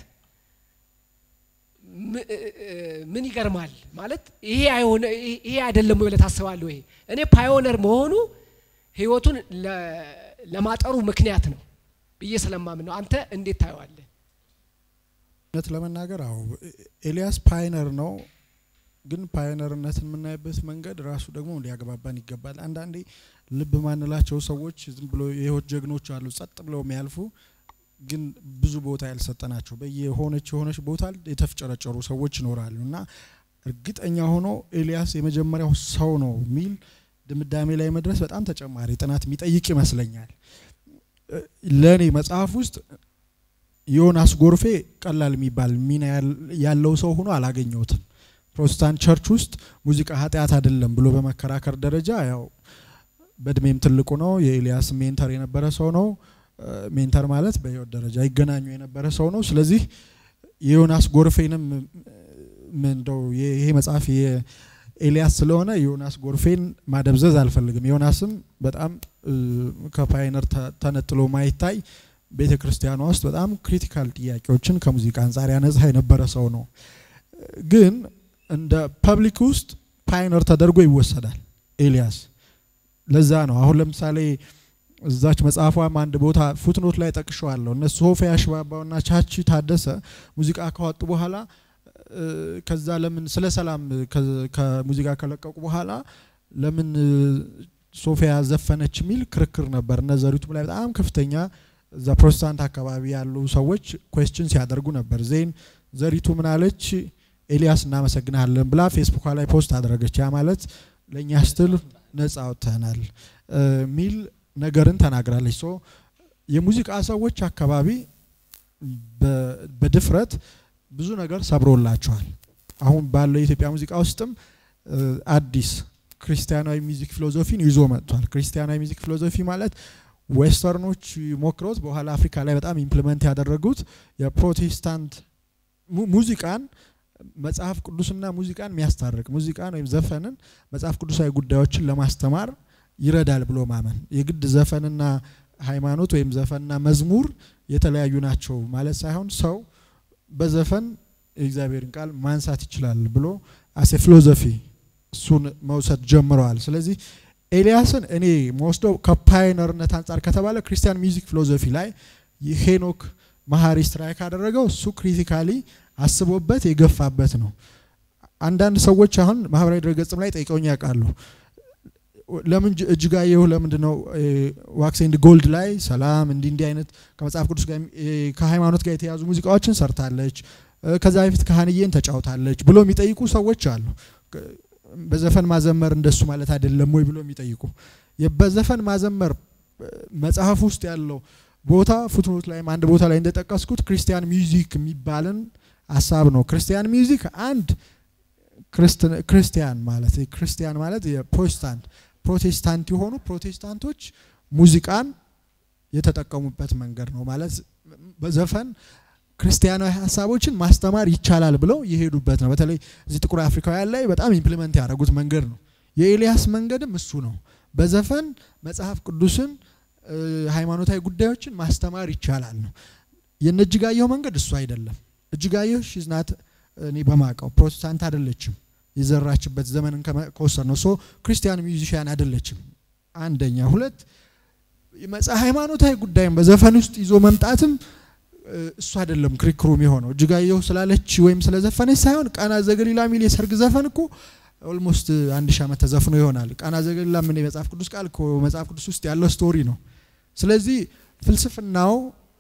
ምን ይገርማል ማለት ይሄ አይሆነ ይሄ አይደለም ብለህ ታስባለህ? ይሄ እኔ ፓዮነር መሆኑ ህይወቱን ለማጠሩ ምክንያት ነው ብዬ ስለማምን ነው። አንተ እንዴት ታየዋለህ? እውነት ለመናገር አዎ ኤልያስ ፓይነር ነው። ግን ፓዮነርነትን የምናይበት መንገድ ራሱ ደግሞ ሊያግባባን ይገባል። አንዳንዴ ልብ ማንላቸው ሰዎች ዝም ብሎ የህይወት ጀግኖች አሉ፣ ጸጥ ብለው የሚያልፉ ግን ብዙ ቦታ ያልሰጠናቸው በየሆነች የሆነች ቦታ የተፍጨረጨሩ ሰዎች ይኖራሉ እና እርግጠኛ ሆኖ ኤልያስ የመጀመሪያው ሰው ነው የሚል ድምዳሜ ላይ መድረስ በጣም ተጨማሪ ጥናት የሚጠይቅ ይመስለኛል። ለእኔ መጽሐፍ ውስጥ ዮናስ ጎርፌ ቀላል የሚባል ሚና ያለው ሰው ሆኖ አላገኘሁትም። ፕሮቴስታንት ቸርች ውስጥ ሙዚቃ ኃጢአት አይደለም ብሎ በመከራከር ደረጃ ያው በእድሜም ትልቁ ነው። የኤልያስ ሜንተር የነበረ ሰው ነው። ሜንተር ማለት በህይወት ደረጃ ይገናኙ የነበረ ሰው ነው። ስለዚህ የዮናስ ጎርፌንም እንደው ይሄ መጽሐፍ ኤልያስ ስለሆነ ዮናስ ጎርፌን ማደብዘዝ አልፈልግም። ዮናስም በጣም ከፓይነር ተነጥሎ ማይታይ ቤተ ክርስቲያኗ ውስጥ በጣም ክሪቲካል ጥያቄዎችን ከሙዚቃ አንጻር ያነጻ የነበረ ሰው ነው። ግን እንደ ፐብሊክ ውስጥ ፓይነር ተደርጎ ይወሰዳል ኤልያስ። ለዛ ነው አሁን ለምሳሌ እዛች መጽሐፏም አንድ ቦታ ፉትኖት ላይ ጠቅሸዋለሁ። እነ ሶፊያ ሽባባውና ቻቺ ታደሰ ሙዚቃ ካወጡ በኋላ ከዛ ለምን ስለ ሰላም ከሙዚቃ ከለቀቁ በኋላ ለምን ሶፊያ ዘፈነች የሚል ክርክር ነበር። እነ ዘሪቱም ላይ በጣም ከፍተኛ እዛ ፕሮቴስታንት አካባቢ ያሉ ሰዎች ኩዌስችን ሲያደርጉ ነበር። ዜን ዘሪቱ ምናለች? ኤልያስ እናመሰግናለን ብላ ፌስቡኳ ላይ ፖስት አደረገች። ያ ማለት ለእኛ ስትል ነጻ አውጥተናል ሚል ነገርን ተናግራለች። ሶ የሙዚቃ ሰዎች አካባቢ በድፍረት ብዙ ነገር ሰብሮላቸዋል። አሁን ባለው የኢትዮጵያ ሙዚቃ ውስጥም አዲስ ክርስቲያናዊ ሚዚክ ፊሎዞፊን ይዞ መጥቷል። ክርስቲያናዊ ሚዚክ ፊሎዞፊ ማለት ዌስተርኖች ሞክረውት በኋላ አፍሪካ ላይ በጣም ኢምፕሊመንት ያደረጉት የፕሮቴስታንት ሙዚቃን መጽሐፍ ቅዱስና ሙዚቃን የሚያስታርቅ ሙዚቃን ወይም ዘፈንን መጽሐፍ ቅዱሳዊ ጉዳዮችን ለማስተማር ይረዳል ብሎ ማመን የግድ ዘፈንና ሃይማኖት ወይም ዘፈንና መዝሙር የተለያዩ ናቸው ማለት ሳይሆን ሰው በዘፈን የእግዚአብሔርን ቃል ማንሳት ይችላል ብሎ አሴ ፊሎዞፊ እሱን መውሰድ ጀምረዋል። ስለዚህ ኤልያስን እኔ መወስደው ከፓይነርነት አንጻር ከተባለ ክርስቲያን ሚውዚክ ፊሎዞፊ ላይ ሄኖክ መሀሪ ስትራይክ ያደረገው እሱ ክሪቲካሊ አስቦበት የገፋበት ነው። አንዳንድ ሰዎች አሁን ማህበራዊ ድረገጽም ላይ ጠይቀውኝ ያውቃሉ። ለምን እጅጋየሁ ለምንድን ነው ዋክስ ኤንድ ጎልድ ላይ ሰላም እንዲህ እንዲህ አይነት ከመጽሐፍ ቅዱስ ጋር ከሃይማኖት ጋር የተያዙ ሙዚቃዎችን ሰርታለች፣ ከዛ በፊት ካህንዬን ተጫውታለች ብሎ የሚጠይቁ ሰዎች አሉ። በዘፈን ማዘመር እንደሱ ማለት አይደለም ወይ ብሎ የሚጠይቁ በዘፈን ማዘመር መጽሐፍ ውስጥ ያለው ቦታ ፉትኖት ላይም አንድ ቦታ ላይ እንደጠቀስኩት ክርስቲያን ሚውዚክ የሚባልን ሀሳብ ነው። ክርስቲያን ሚውዚክ አንድ ክርስቲያን ማለት ክርስቲያን ማለት የፕሮቴስታንት ፕሮቴስታንት የሆኑ ፕሮቴስታንቶች ሙዚቃን የተጠቀሙበት መንገድ ነው ማለት በዘፈን ክርስቲያናዊ ሀሳቦችን ማስተማር ይቻላል ብለው የሄዱበት ነው። በተለይ እዚህ ጥቁር አፍሪካውያን ላይ በጣም ኢምፕሊመንት ያደረጉት መንገድ ነው። የኤልያስ መንገድም እሱ ነው። በዘፈን መጽሐፍ ቅዱስን ሃይማኖታዊ ጉዳዮችን ማስተማር ይቻላል ነው። የነ እጅጋየሁ መንገድ እሱ አይደለም። እጅጋየሁ ሽዝናት እኔ በማቀው ፕሮቴስታንት አይደለችም። የዘራችበት ዘመንን ከወሰድ ነው። ሶ ክርስቲያን ሚውዚሽያን አይደለችም። አንደኛ። ሁለት ሃይማኖታዊ ጉዳይም በዘፈን ውስጥ ይዞ መምጣትም እሱ አይደለም ክርክሩም የሆነው እጅጋየሁ ስላለች ወይም ስለዘፈነች ሳይሆን ቃና ዘገሊላ ሚል የሰርግ ዘፈን እኮ ኦልሞስት አንድ ሺህ ዓመት ተዘፍኖ ይሆናል። ቃና ዘገሊላ ምን የመጽሐፍ ቅዱስ ቃል መጽሐፍ ቅዱስ ውስጥ ያለው ስቶሪ ነው። ስለዚህ ፍልስፍናው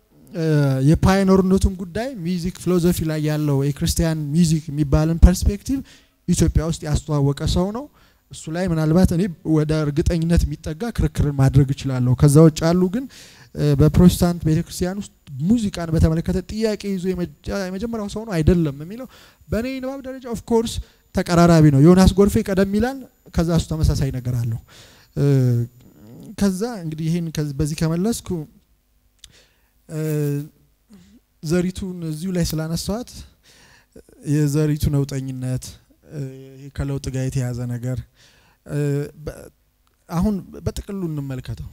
የፓይኖርነቱም ጉዳይ ሚውዚክ ፊሎዞፊ ላይ ያለው የክርስቲያን ሚውዚክ የሚባልን ፐርስፔክቲቭ ኢትዮጵያ ውስጥ ያስተዋወቀ ሰው ነው። እሱ ላይ ምናልባት እኔ ወደ እርግጠኝነት የሚጠጋ ክርክርን ማድረግ እችላለሁ። ከዛ ውጭ ያሉ ግን በፕሮቴስታንት ቤተክርስቲያን ውስጥ ሙዚቃን በተመለከተ ጥያቄ ይዞ የመጀመሪያው ሰው ነው አይደለም የሚለው በእኔ ንባብ ደረጃ ኦፍ ኮርስ ተቀራራቢ ነው። ዮናስ ጎርፌ ቀደም ይላል፣ ከዛ እሱ ተመሳሳይ ነገር አለው። ከዛ እንግዲህ ይህን በዚህ ከመለስኩ ዘሪቱን እዚሁ ላይ ስላነሳዋት የዘሪቱ ነውጠኝነት ከለውጥ ጋር የተያዘ ነገር አሁን በጥቅሉ እንመልከተው።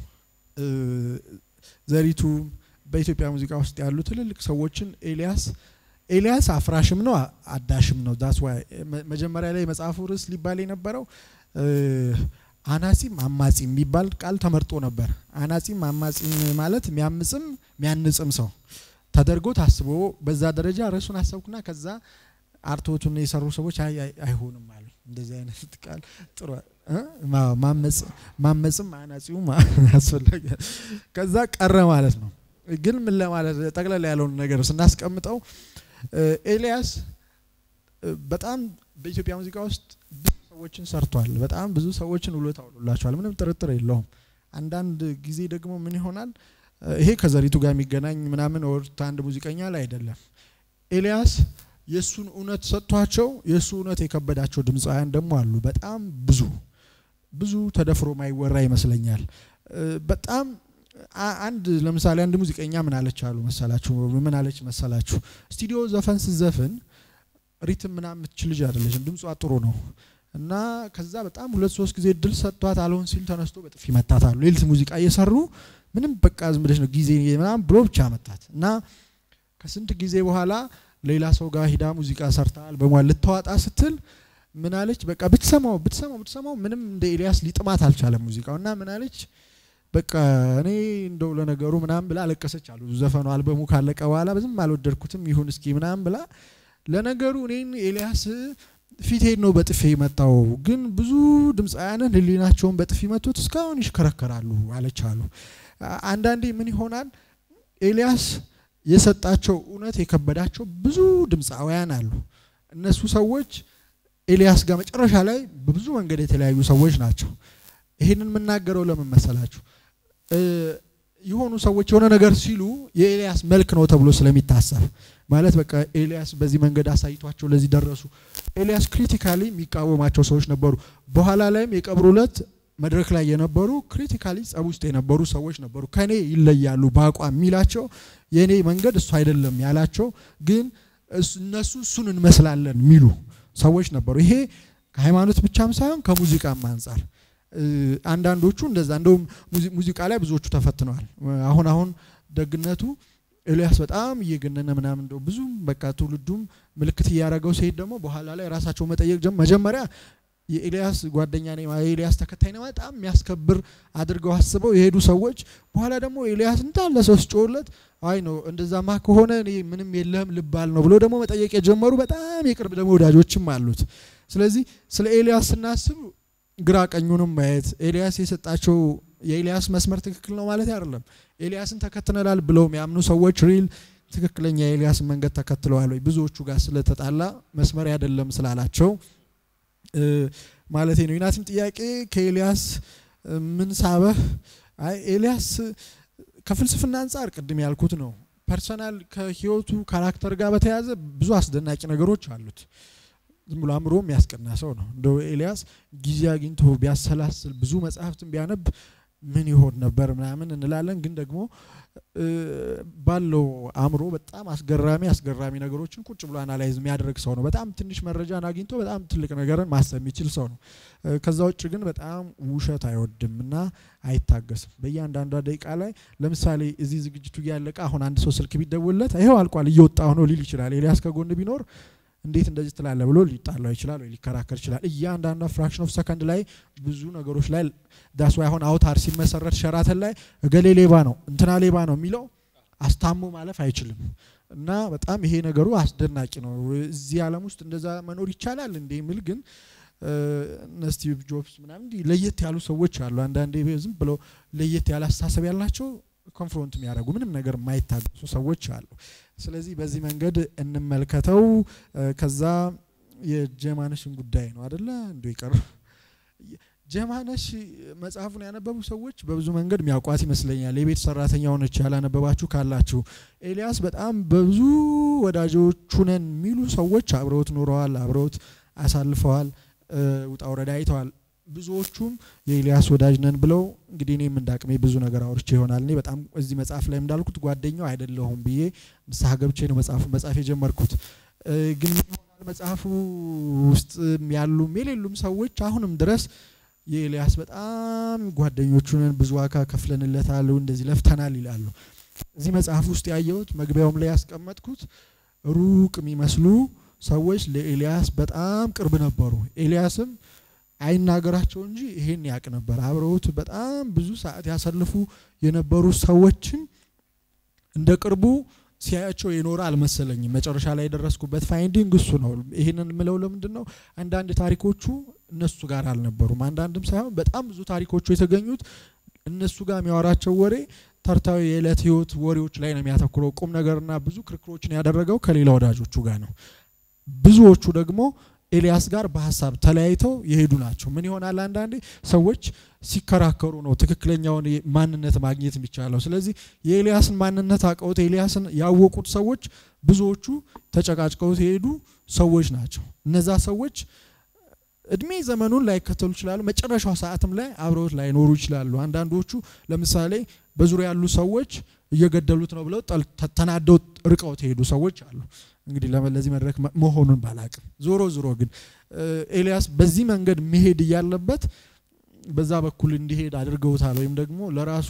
ዘሪቱ በኢትዮጵያ ሙዚቃ ውስጥ ያሉ ትልልቅ ሰዎችን ኤልያስ ኤልያስ አፍራሽም ነው አዳሽም ነው። ዳስ ዋይ መጀመሪያ ላይ መጽሐፉ ርዕስ ሊባል የነበረው አናጺም አማጺም የሚባል ቃል ተመርጦ ነበር። አናጺም አማጺም ማለት የሚያምጽም የሚያንጽም ሰው ተደርጎ ታስቦ በዛ ደረጃ ርዕሱን አሰብኩና ከዛ አርቶቱን የሰሩ ሰዎች አይሆንም አሉ። እንደዚህ አይነት ቃል ጥሩ ማመጽም አናጺውም አስፈላጊ ከዛ ቀረ ማለት ነው። ግን ምን ለማለት ጠቅላላ ያለውን ነገር ስናስቀምጠው ኤልያስ በጣም በኢትዮጵያ ሙዚቃ ውስጥ ብዙ ሰዎችን ሰርቷል። በጣም ብዙ ሰዎችን ውሎታ ውሎላቸዋል። ምንም ጥርጥር የለውም። አንዳንድ ጊዜ ደግሞ ምን ይሆናል ይሄ ከዘሪቱ ጋር የሚገናኝ ምናምን ወርታ አንድ ሙዚቀኛ ላይ አይደለም። ኤልያስ የእሱን እውነት ሰጥቷቸው የእሱ እውነት የከበዳቸው ድምፃውያን ደግሞ አሉ። በጣም ብዙ ብዙ ተደፍሮ ማይወራ ይመስለኛል። በጣም አንድ ለምሳሌ አንድ ሙዚቀኛ ምን አለች አሉ መሰላችሁ? ምን አለች መሰላችሁ? ስቱዲዮ ዘፈን ስዘፍን ሪትም ምናምን የምትችል ልጅ አይደለችም። ድምጿ ጥሩ ነው እና ከዛ በጣም ሁለት ሶስት ጊዜ እድል ሰጥቷት አልሆን ሲል ተነስቶ በጥፊ መታት አሉ። ሌሊት ሙዚቃ እየሰሩ ምንም በቃ ዝም ብለሽ ነው ጊዜ ምናምን ብሎ ብቻ መታት እና ከስንት ጊዜ በኋላ ሌላ ሰው ጋር ሂዳ ሙዚቃ ሰርታል በሟል ልታዋጣ ስትል ምን አለች? በቃ ብትሰማው ብትሰማው ብትሰማው ምንም እንደ ኤልያስ ሊጥማት አልቻለም ሙዚቃው እና ምን አለች? በቃ እኔ እንደው ለነገሩ ምናምን ብላ አለቀሰች አሉ። ዘፈኑ አልበሙ ካለቀ በኋላ ብዙም አልወደድኩትም ይሁን እስኪ ምናምን ብላ ለነገሩ እኔን ኤልያስ ፊቴን ነው በጥፌ መጣው፣ ግን ብዙ ድምፃውያንን ህሊናቸውን በጥፊ መቶት እስካሁን ይሽከረከራሉ አለች አሉ። አንዳንዴ ምን ይሆናል ኤልያስ የሰጣቸው እውነት የከበዳቸው ብዙ ድምፃውያን አሉ። እነሱ ሰዎች ኤልያስ ጋር መጨረሻ ላይ በብዙ መንገድ የተለያዩ ሰዎች ናቸው። ይህንን የምናገረው ለምን መሰላችሁ? የሆኑ ሰዎች የሆነ ነገር ሲሉ የኤልያስ መልክ ነው ተብሎ ስለሚታሰብ ማለት በቃ ኤልያስ በዚህ መንገድ አሳይቷቸው ለዚህ ደረሱ። ኤልያስ ክሪቲካሊ የሚቃወማቸው ሰዎች ነበሩ። በኋላ ላይም የቀብሩ ዕለት መድረክ ላይ የነበሩ ክሪቲካሊ ጸብ ውስጥ የነበሩ ሰዎች ነበሩ። ከኔ ይለያሉ በአቋም የሚላቸው የእኔ መንገድ እሱ አይደለም ያላቸው ግን እነሱ እሱን እንመስላለን የሚሉ ሰዎች ነበሩ። ይሄ ከሃይማኖት ብቻም ሳይሆን ከሙዚቃም አንጻር አንዳንዶቹ እንደዛ እንደውም ሙዚቃ ላይ ብዙዎቹ ተፈትነዋል። አሁን አሁን ደግነቱ ኤልያስ በጣም እየገነነ ምናምን እንደው ብዙም በቃ ትውልዱም ምልክት እያደረገው ሲሄድ ደግሞ በኋላ ላይ ራሳቸው መጠየቅ ጀም መጀመሪያ የኤልያስ ጓደኛ ነኝ የኤልያስ ተከታይ ነኝ በጣም የሚያስከብር አድርገው አስበው የሄዱ ሰዎች በኋላ ደግሞ ኤልያስ እንዳለ ሰው ሲጮህለት አይ ነው እንደዛማ ከሆነ እኔ ምንም የለህም ልባል ነው ብሎ ደግሞ መጠየቅ የጀመሩ በጣም የቅርብ ደግሞ ወዳጆችም አሉት። ስለዚህ ስለ ኤልያስ ስናስብ ግራ ቀኙንም ማየት ኤልያስ የሰጣቸው የኤልያስ መስመር ትክክል ነው ማለት አይደለም። ኤልያስን ተከትለናል ብለው የሚያምኑ ሰዎች ሪል ትክክለኛ የኤልያስን መንገድ ተከትለዋል ወይ ብዙዎቹ ጋር ስለተጣላ መስመር አይደለም ስላላቸው ማለት ነው። ዩናቲም ጥያቄ ከኤልያስ ምን ሳበህ? አይ ኤልያስ ከፍልስፍና አንጻር ቅድም ያልኩት ነው። ፐርሰናል ከህይወቱ ካራክተር ጋር በተያያዘ ብዙ አስደናቂ ነገሮች አሉት። ዝም ብሎ አእምሮ የሚያስቀና ሰው ነው። እንደው ኤልያስ ጊዜ አግኝቶ ቢያሰላስል ብዙ መጽሐፍትን ቢያነብ ምን ይሆን ነበር ምናምን እንላለን። ግን ደግሞ ባለው አእምሮ በጣም አስገራሚ አስገራሚ ነገሮችን ቁጭ ብሎ አናላይዝ የሚያደርግ ሰው ነው። በጣም ትንሽ መረጃን አግኝቶ በጣም ትልቅ ነገርን ማሰብ የሚችል ሰው ነው። ከዛ ውጭ ግን በጣም ውሸት አይወድም እና አይታገስም። በእያንዳንዷ ደቂቃ ላይ ለምሳሌ እዚህ ዝግጅቱ እያለቀ አሁን አንድ ሰው ስልክ ቢደውልለት ይኸው አልቋል እየወጣሁ ነው ሊል ይችላል። ኤልያስ ከጎን ቢኖር እንዴት እንደዚህ ትላለ ብሎ ሊጣላው ይችላል ወይ ሊከራከር ይችላል። እያንዳንዷ ፍራክሽን ኦፍ ሰከንድ ላይ ብዙ ነገሮች ላይ ዳስ ወይ አሁን አውታር ሲመሰረት ሸራተን ላይ እገሌ ሌባ ነው እንትና ሌባ ነው የሚለው አስታሞ ማለፍ አይችልም። እና በጣም ይሄ ነገሩ አስደናቂ ነው። እዚህ ዓለም ውስጥ እንደዛ መኖር ይቻላል እንዴ የሚል ግን እነ ስቲቭ ጆብስ ምናምን እንዲህ ለየት ያሉ ሰዎች አሉ። አንዳንዴ ዝም ብለው ለየት ያለ አስተሳሰብ ያላቸው ኮንፍሮንት የሚያደርጉ ምንም ነገር የማይታገሱ ሰዎች አሉ። ስለዚህ በዚህ መንገድ እንመልከተው። ከዛ የጀማነሽን ጉዳይ ነው አደለ እንዲ ይቀር ጀማነሽ መጽሐፉን ያነበቡ ሰዎች በብዙ መንገድ የሚያውቋት ይመስለኛል። የቤት ሰራተኛ ሆነች ያላነበባችሁ ካላችሁ ኤልያስ በጣም በብዙ ወዳጆቹ ነን የሚሉ ሰዎች አብረውት ኖረዋል፣ አብረውት አሳልፈዋል፣ ውጣ ውረድ አይተዋል። ብዙዎቹም የኤልያስ ወዳጅ ነን ብለው እንግዲህ እኔም እንዳቅሜ ብዙ ነገር አውርቼ ይሆናል። እኔ በጣም እዚህ መጽሐፍ ላይ እንዳልኩት ጓደኛው አይደለሁም ብዬ ንስሐ ገብቼ ነው መጽሐፉ መጽሐፍ የጀመርኩት። ግን ይሆናል መጽሐፉ ውስጥ ያሉም የሌሉም ሰዎች አሁንም ድረስ የኤልያስ በጣም ጓደኞቹ ነን፣ ብዙ ዋጋ ከፍለንለታል፣ እንደዚህ ለፍተናል ይላሉ። እዚህ መጽሐፍ ውስጥ ያየሁት መግቢያውም ላይ ያስቀመጥኩት ሩቅ የሚመስሉ ሰዎች ለኤልያስ በጣም ቅርብ ነበሩ። ኤልያስም አይናገራቸው እንጂ ይሄን ያቅ ነበር። አብረውት በጣም ብዙ ሰዓት ያሳልፉ የነበሩ ሰዎችን እንደ ቅርቡ ሲያያቸው የኖረ አልመሰለኝም። መጨረሻ ላይ የደረስኩበት ፋይንዲንግ እሱ ነው። ይህንን የምለው ለምንድን ነው? አንዳንድ ታሪኮቹ እነሱ ጋር አልነበሩም። አንዳንድም ሳይሆን በጣም ብዙ ታሪኮቹ የተገኙት እነሱ ጋር የሚያወራቸው ወሬ ተርታዊ የዕለት ህይወት ወሬዎች ላይ ነው የሚያተኩረው። ቁም ነገርና ብዙ ክርክሮችን ያደረገው ከሌላ ወዳጆቹ ጋር ነው። ብዙዎቹ ደግሞ ኤልያስ ጋር በሀሳብ ተለያይተው የሄዱ ናቸው። ምን ይሆናል? አንዳንዴ ሰዎች ሲከራከሩ ነው ትክክለኛውን ማንነት ማግኘት የሚቻለው። ስለዚህ የኤልያስን ማንነት አውቀውት ኤልያስን ያወቁት ሰዎች ብዙዎቹ ተጨቃጭቀውት የሄዱ ሰዎች ናቸው። እነዛ ሰዎች እድሜ ዘመኑን ላይከተሉ ይችላሉ። መጨረሻው ሰዓትም ላይ አብረውት ላይኖሩ ይችላሉ። አንዳንዶቹ ለምሳሌ በዙሪያ ያሉ ሰዎች እየገደሉት ነው ብለው ተናደው ርቀውት የሄዱ ሰዎች አሉ። እንግዲህ ለዚህ መድረክ መሆኑን ባላቅም ዞሮ ዞሮ ግን ኤልያስ በዚህ መንገድ መሄድ እያለበት በዛ በኩል እንዲሄድ አድርገውታል፣ ወይም ደግሞ ለራሱ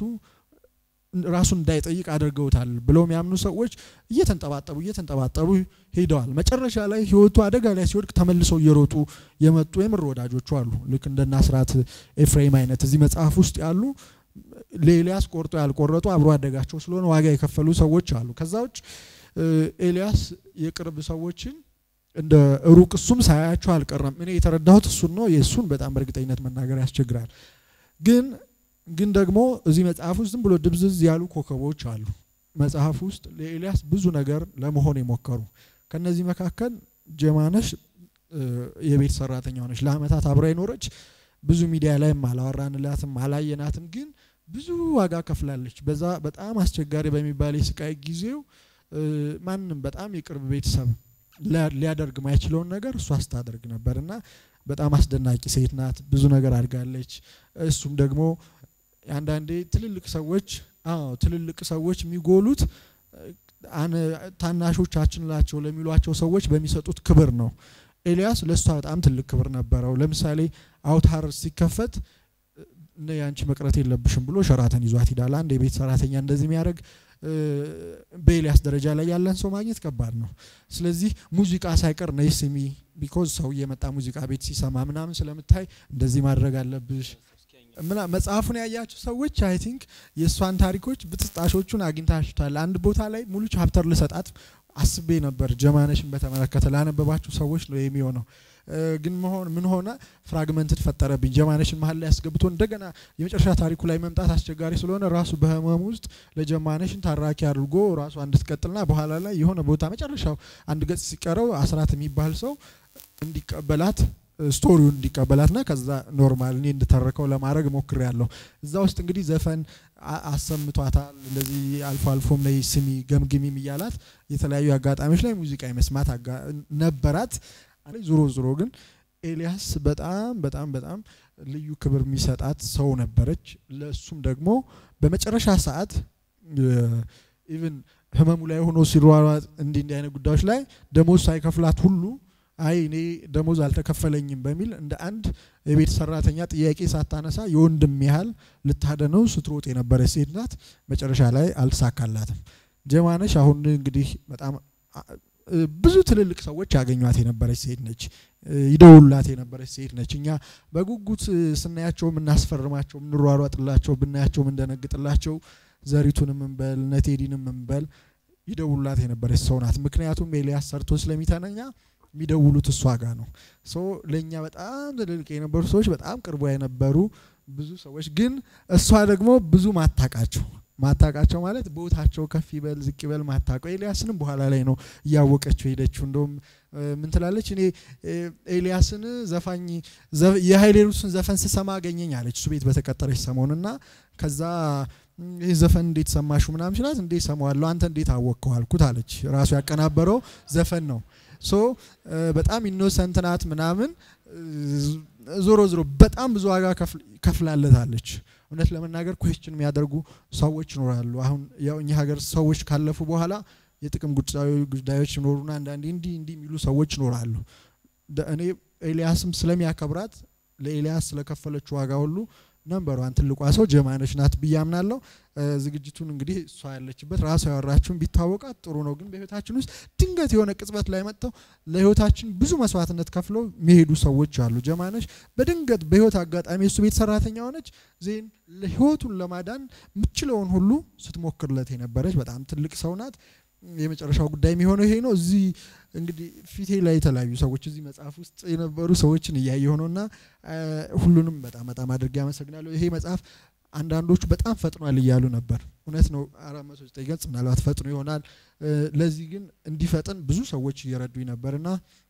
ራሱን እንዳይጠይቅ አድርገውታል ብለው የሚያምኑ ሰዎች እየተንጠባጠቡ እየተንጠባጠቡ ሄደዋል። መጨረሻ ላይ ህይወቱ አደጋ ላይ ሲወድቅ ተመልሰው እየሮጡ የመጡ የምር ወዳጆቹ አሉ። ልክ እንደ ናስራት ኤፍሬም አይነት እዚህ መጽሐፍ ውስጥ ያሉ ለኤልያስ ቆርጦ ያልቆረጡ አብሮ አደጋቸው ስለሆነ ዋጋ የከፈሉ ሰዎች አሉ። ከዛ ውጭ ኤልያስ የቅርብ ሰዎችን እንደ ሩቅ እሱም ሳያቸው አልቀረም። እኔ የተረዳሁት እሱን ነው። የእሱን በጣም በእርግጠኝነት መናገር ያስቸግራል። ግን ግን ደግሞ እዚህ መጽሐፍ ውስጥ ዝም ብሎ ድብዝዝ ያሉ ኮከቦች አሉ። መጽሐፍ ውስጥ ለኤልያስ ብዙ ነገር ለመሆን የሞከሩ ከነዚህ መካከል ጀማነሽ የቤት ሰራተኛ ሆነች። ለአመታት አብራ የኖረች ብዙ ሚዲያ ላይም አላወራንላትም አላየናትም። ግን ብዙ ዋጋ ከፍላለች። በዛ በጣም አስቸጋሪ በሚባል የስቃይ ጊዜው ማንም በጣም የቅርብ ቤተሰብ ሊያደርግ ማይችለውን ነገር እሷ ስታደርግ ነበር እና በጣም አስደናቂ ሴት ናት። ብዙ ነገር አድርጋለች። እሱም ደግሞ አንዳንዴ ትልልቅ ሰዎች አዎ ትልልቅ ሰዎች የሚጎሉት ታናሾቻችን ላቸው ለሚሏቸው ሰዎች በሚሰጡት ክብር ነው። ኤልያስ ለእሷ በጣም ትልቅ ክብር ነበረው። ለምሳሌ አውታር ሲከፈት እነ ያንቺ መቅረት የለብሽም ብሎ ሸራተን ይዟት ሂዳል። አንድ የቤት ሰራተኛ እንደዚህ የሚያደርግ በኤልያስ ደረጃ ላይ ያለን ሰው ማግኘት ከባድ ነው። ስለዚህ ሙዚቃ ሳይቀር ነይ ስሚ ቢኮዝ ሰው እየመጣ ሙዚቃ ቤት ሲሰማ ምናምን ስለምታይ እንደዚህ ማድረግ አለብሽ ምና መጽሐፉን ያያችሁ ሰዎች አይ ቲንክ የእሷን ታሪኮች ብጥስጣሾቹን አግኝታችኋል። አንድ ቦታ ላይ ሙሉ ቻፕተር ልሰጣት አስቤ ነበር። ጀማነሽን በተመለከተ ላነበባችሁ ሰዎች ነው የሚሆነው። ግን መሆን ምን ሆነ ፍራግመንትድ ፈጠረብኝ። ጀማነሽን መሀል ላይ ያስገብቶ እንደገና የመጨረሻ ታሪኩ ላይ መምጣት አስቸጋሪ ስለሆነ ራሱ በህመም ውስጥ ለጀማነሽን ታራኪ አድርጎ ራሱ እንድትቀጥልና በኋላ ላይ የሆነ ቦታ መጨረሻው አንድ ገጽ ሲቀረው አስራት የሚባል ሰው እንዲቀበላት ስቶሪውን እንዲቀበላትና ከዛ ኖርማል እኔ እንድተረከው ለማድረግ ሞክር ያለሁ እዛ ውስጥ እንግዲህ ዘፈን አሰምቷታል። እንደዚህ አልፎ አልፎም ላይ ስሚ ገምግሚም እያላት የተለያዩ አጋጣሚዎች ላይ ሙዚቃ የመስማት ነበራት። ዞሮ ዞሮ ግን ኤልያስ በጣም በጣም በጣም ልዩ ክብር የሚሰጣት ሰው ነበረች። ለእሱም ደግሞ በመጨረሻ ሰዓት ኢቭን ህመሙ ላይ ሆኖ ሲሯሯጥ እንዲህ እንዲህ አይነት ጉዳዮች ላይ ደሞዝ ሳይከፍላት ሁሉ አይ እኔ ደሞዝ አልተከፈለኝም በሚል እንደ አንድ የቤት ሰራተኛ ጥያቄ ሳታነሳ የወንድም ያህል ልታደነው ስትሮጥ የነበረች ሴት ናት። መጨረሻ ላይ አልተሳካላትም። ጀማነሽ አሁን እንግዲህ በጣም ብዙ ትልልቅ ሰዎች ያገኟት የነበረች ሴት ነች። ይደውሉላት የነበረች ሴት ነች። እኛ በጉጉት ስናያቸው የምናስፈርማቸው የምንሯሯጥላቸው ብናያቸው የምንደነግጥላቸው ዘሪቱንም እንበል ነቴዲንም እንበል ይደውሉላት የነበረች ሰው ናት። ምክንያቱም ኤልያስ ሰርቶ ስለሚተነኛ የሚደውሉት እሷ ጋር ነው። ሶ ለእኛ በጣም ትልልቅ የነበሩ ሰዎች በጣም ቅርቧ የነበሩ ብዙ ሰዎች ግን እሷ ደግሞ ብዙ ማታቃቸው ማታቃቸው ማለት ቦታቸው ከፍ ይበል ዝቅ ይበል ማታቀው ኤልያስንም በኋላ ላይ ነው እያወቀችው ሄደችው። እንደውም ምን ትላለች? እኔ ኤልያስን ዘፋኝ የሀይሌሩስን ዘፈን ስሰማ አገኘኝ አለች እሱ ቤት በተቀጠረች ሰሞንና ከዛ ይህ ዘፈን እንዴት ሰማሹ ምናምን ሲላት እንዴት ሰማዋለሁ አንተ እንዴት አወቅከው አልኩት አለች። ራሱ ያቀናበረው ዘፈን ነው። ሶ በጣም ኢኖሰንት ናት ምናምን ዞሮ ዞሮ በጣም ብዙ ዋጋ ከፍላለታለች። እውነት ለመናገር ኩዌስችን የሚያደርጉ ሰዎች ይኖራሉ። አሁን ያው እኛ ሀገር ሰዎች ካለፉ በኋላ የጥቅም ጉዳዮች ይኖሩና አንዳንዴ እንዲህ እንዲህ የሚሉ ሰዎች ይኖራሉ። እኔ ኤልያስም ስለሚያከብራት ለኤልያስ ስለከፈለችው ዋጋ ሁሉ ነንበሯን ትልቋ ሰው ጀማነሽ ናት ብዬ አምናለሁ። ዝግጅቱን እንግዲህ እሷ ያለችበት ራሷ ያወራችሁን ቢታወቃት ጥሩ ነው። ግን በህይወታችን ውስጥ ድንገት የሆነ ቅጽበት ላይ መጥተው ለህይወታችን ብዙ መስዋዕትነት ከፍለው የሚሄዱ ሰዎች አሉ። ጀማነሽ በድንገት በህይወት አጋጣሚ እሱ ቤት ሰራተኛ ሆነች። ዜን ለህይወቱን ለማዳን የምችለውን ሁሉ ስትሞክርለት የነበረች በጣም ትልቅ ሰው ናት። የመጨረሻው ጉዳይ የሚሆነው ይሄ ነው። እዚህ እንግዲህ ፊቴ ላይ የተለያዩ ሰዎች እዚህ መጽሐፍ ውስጥ የነበሩ ሰዎችን እያየ ሆነውና ሁሉንም በጣም በጣም አድርጌ አመሰግናለሁ። ይሄ መጽሐፍ አንዳንዶቹ በጣም ፈጥኗል እያሉ ነበር። እውነት ነው። አራት መቶ ዘጠኝ ገጽ ምናልባት ፈጥኖ ይሆናል። ለዚህ ግን እንዲፈጥን ብዙ ሰዎች እየረዱኝ ነበርና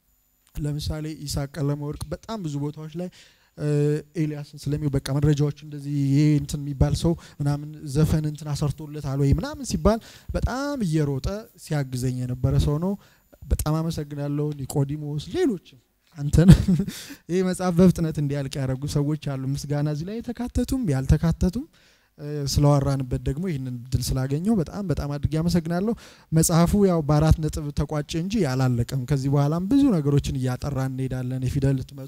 ለምሳሌ ኢሳቅ ቀለመወርቅ በጣም ብዙ ቦታዎች ላይ ኤልያስን ስለሚው በቃ መረጃዎች እንደዚህ ይሄ እንትን የሚባል ሰው ምናምን ዘፈን እንትን አሰርቶለታል ወይ ምናምን ሲባል በጣም እየሮጠ ሲያግዘኝ የነበረ ሰው ነው። በጣም አመሰግናለሁ። ኒቆዲሞስ፣ ሌሎችም አንተን ይህ መጽሐፍ በፍጥነት እንዲያልቅ ያደረጉ ሰዎች አሉ። ምስጋና እዚህ ላይ የተካተቱም ያልተካተቱም ስለዋራንበት ደግሞ ይህንን ድል ስላገኘው በጣም በጣም አድርጌ አመሰግናለሁ። መጽሐፉ ያው በአራት ነጥብ ተቋጨ እንጂ ያላለቀም። ከዚህ በኋላም ብዙ ነገሮችን እያጠራ እንሄዳለን። የፊደል ህትመቱ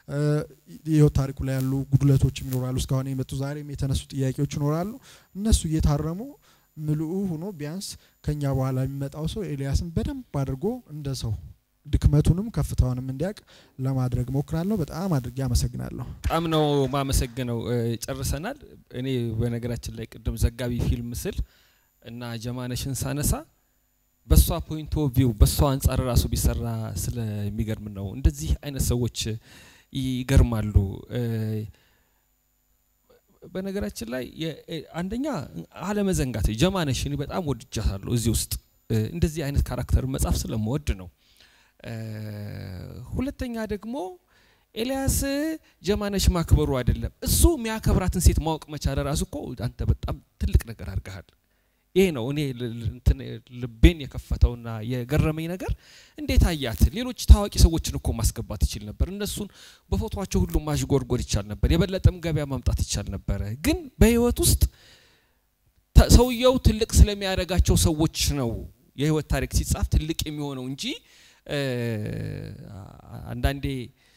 የህይወት ታሪኩ ላይ ያሉ ጉድለቶችም ይኖራሉ። እስካሁን የመጡ ዛሬም የተነሱ ጥያቄዎች ይኖራሉ። እነሱ እየታረሙ ምልኡ ሆኖ ቢያንስ ከኛ በኋላ የሚመጣው ሰው ኤልያስን በደንብ አድርጎ እንደ ሰው ድክመቱንም ከፍታውንም እንዲያውቅ ለማድረግ ሞክራለሁ። በጣም አድርጌ አመሰግናለሁ። በጣም ነው ማመሰግነው። ጨርሰናል። እኔ በነገራችን ላይ ቅድም ዘጋቢ ፊልም ስል እና ጀማነሽን ሳነሳ በሷ ፖይንት ኦፍ ቪው በሷ አንጻር ራሱ ቢሰራ ስለሚገርም ነው። እንደዚህ አይነት ሰዎች ይገርማሉ። በነገራችን ላይ አንደኛ አለመዘንጋት ጀማነሽ እኔ በጣም ወድጃታለሁ። እዚህ ውስጥ እንደዚህ አይነት ካራክተር መጻፍ ስለምወድ ነው። ሁለተኛ ደግሞ ኤልያስ ጀማነሽ ማክበሩ አይደለም እሱ የሚያከብራትን ሴት ማወቅ መቻል ራሱ እኮ አንተ በጣም ትልቅ ነገር አድርገሃል። ይሄ ነው እኔ ልቤን የከፈተውና የገረመኝ ነገር። እንዴት አያት? ሌሎች ታዋቂ ሰዎችን እኮ ማስገባት ይችል ነበር። እነሱን በፎቶቸው ሁሉ ማሽጎርጎር ይቻል ነበር። የበለጠም ገበያ ማምጣት ይቻል ነበረ። ግን በህይወት ውስጥ ሰውየው ትልቅ ስለሚያደርጋቸው ሰዎች ነው የህይወት ታሪክ ሲጻፍ ትልቅ የሚሆነው እንጂ አንዳንዴ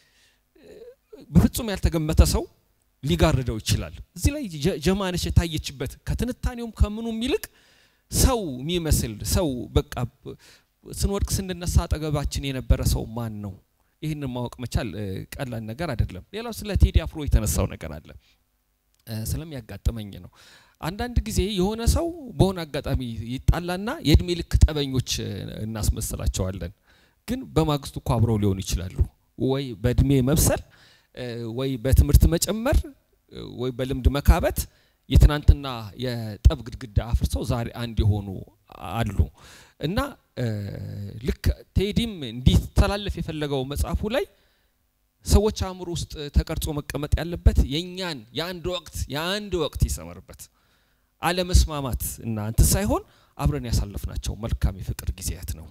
በፍጹም ያልተገመተ ሰው ሊጋርደው ይችላል። እዚህ ላይ ጀማነሽ የታየችበት ከትንታኔውም ከምኑም ይልቅ ሰው የሚመስል ሰው በቃ ስንወድቅ ስንነሳ አጠገባችን የነበረ ሰው ማን ነው? ይህንን ማወቅ መቻል ቀላል ነገር አይደለም። ሌላው ስለ ቴዲ አፍሮ የተነሳው ነገር አለ ስለሚያጋጥመኝ ነው። አንዳንድ ጊዜ የሆነ ሰው በሆነ አጋጣሚ ይጣላና የእድሜ ልክ ጠበኞች እናስመስላቸዋለን። ግን በማግስቱ እኮ አብረው ሊሆኑ ይችላሉ። ወይ በእድሜ መብሰል፣ ወይ በትምህርት መጨመር፣ ወይ በልምድ መካበት የትናንትና የጠብ ግድግዳ አፍርሰው ዛሬ አንድ የሆኑ አሉ እና ልክ ቴዲም እንዲተላለፍ የፈለገው መጽሐፉ ላይ ሰዎች አእምሮ ውስጥ ተቀርጾ መቀመጥ ያለበት የእኛን የአንድ ወቅት የአንድ ወቅት ይሰመርበት አለመስማማት እና እንትን ሳይሆን አብረን ያሳለፍናቸው መልካም የፍቅር ጊዜያት ነው።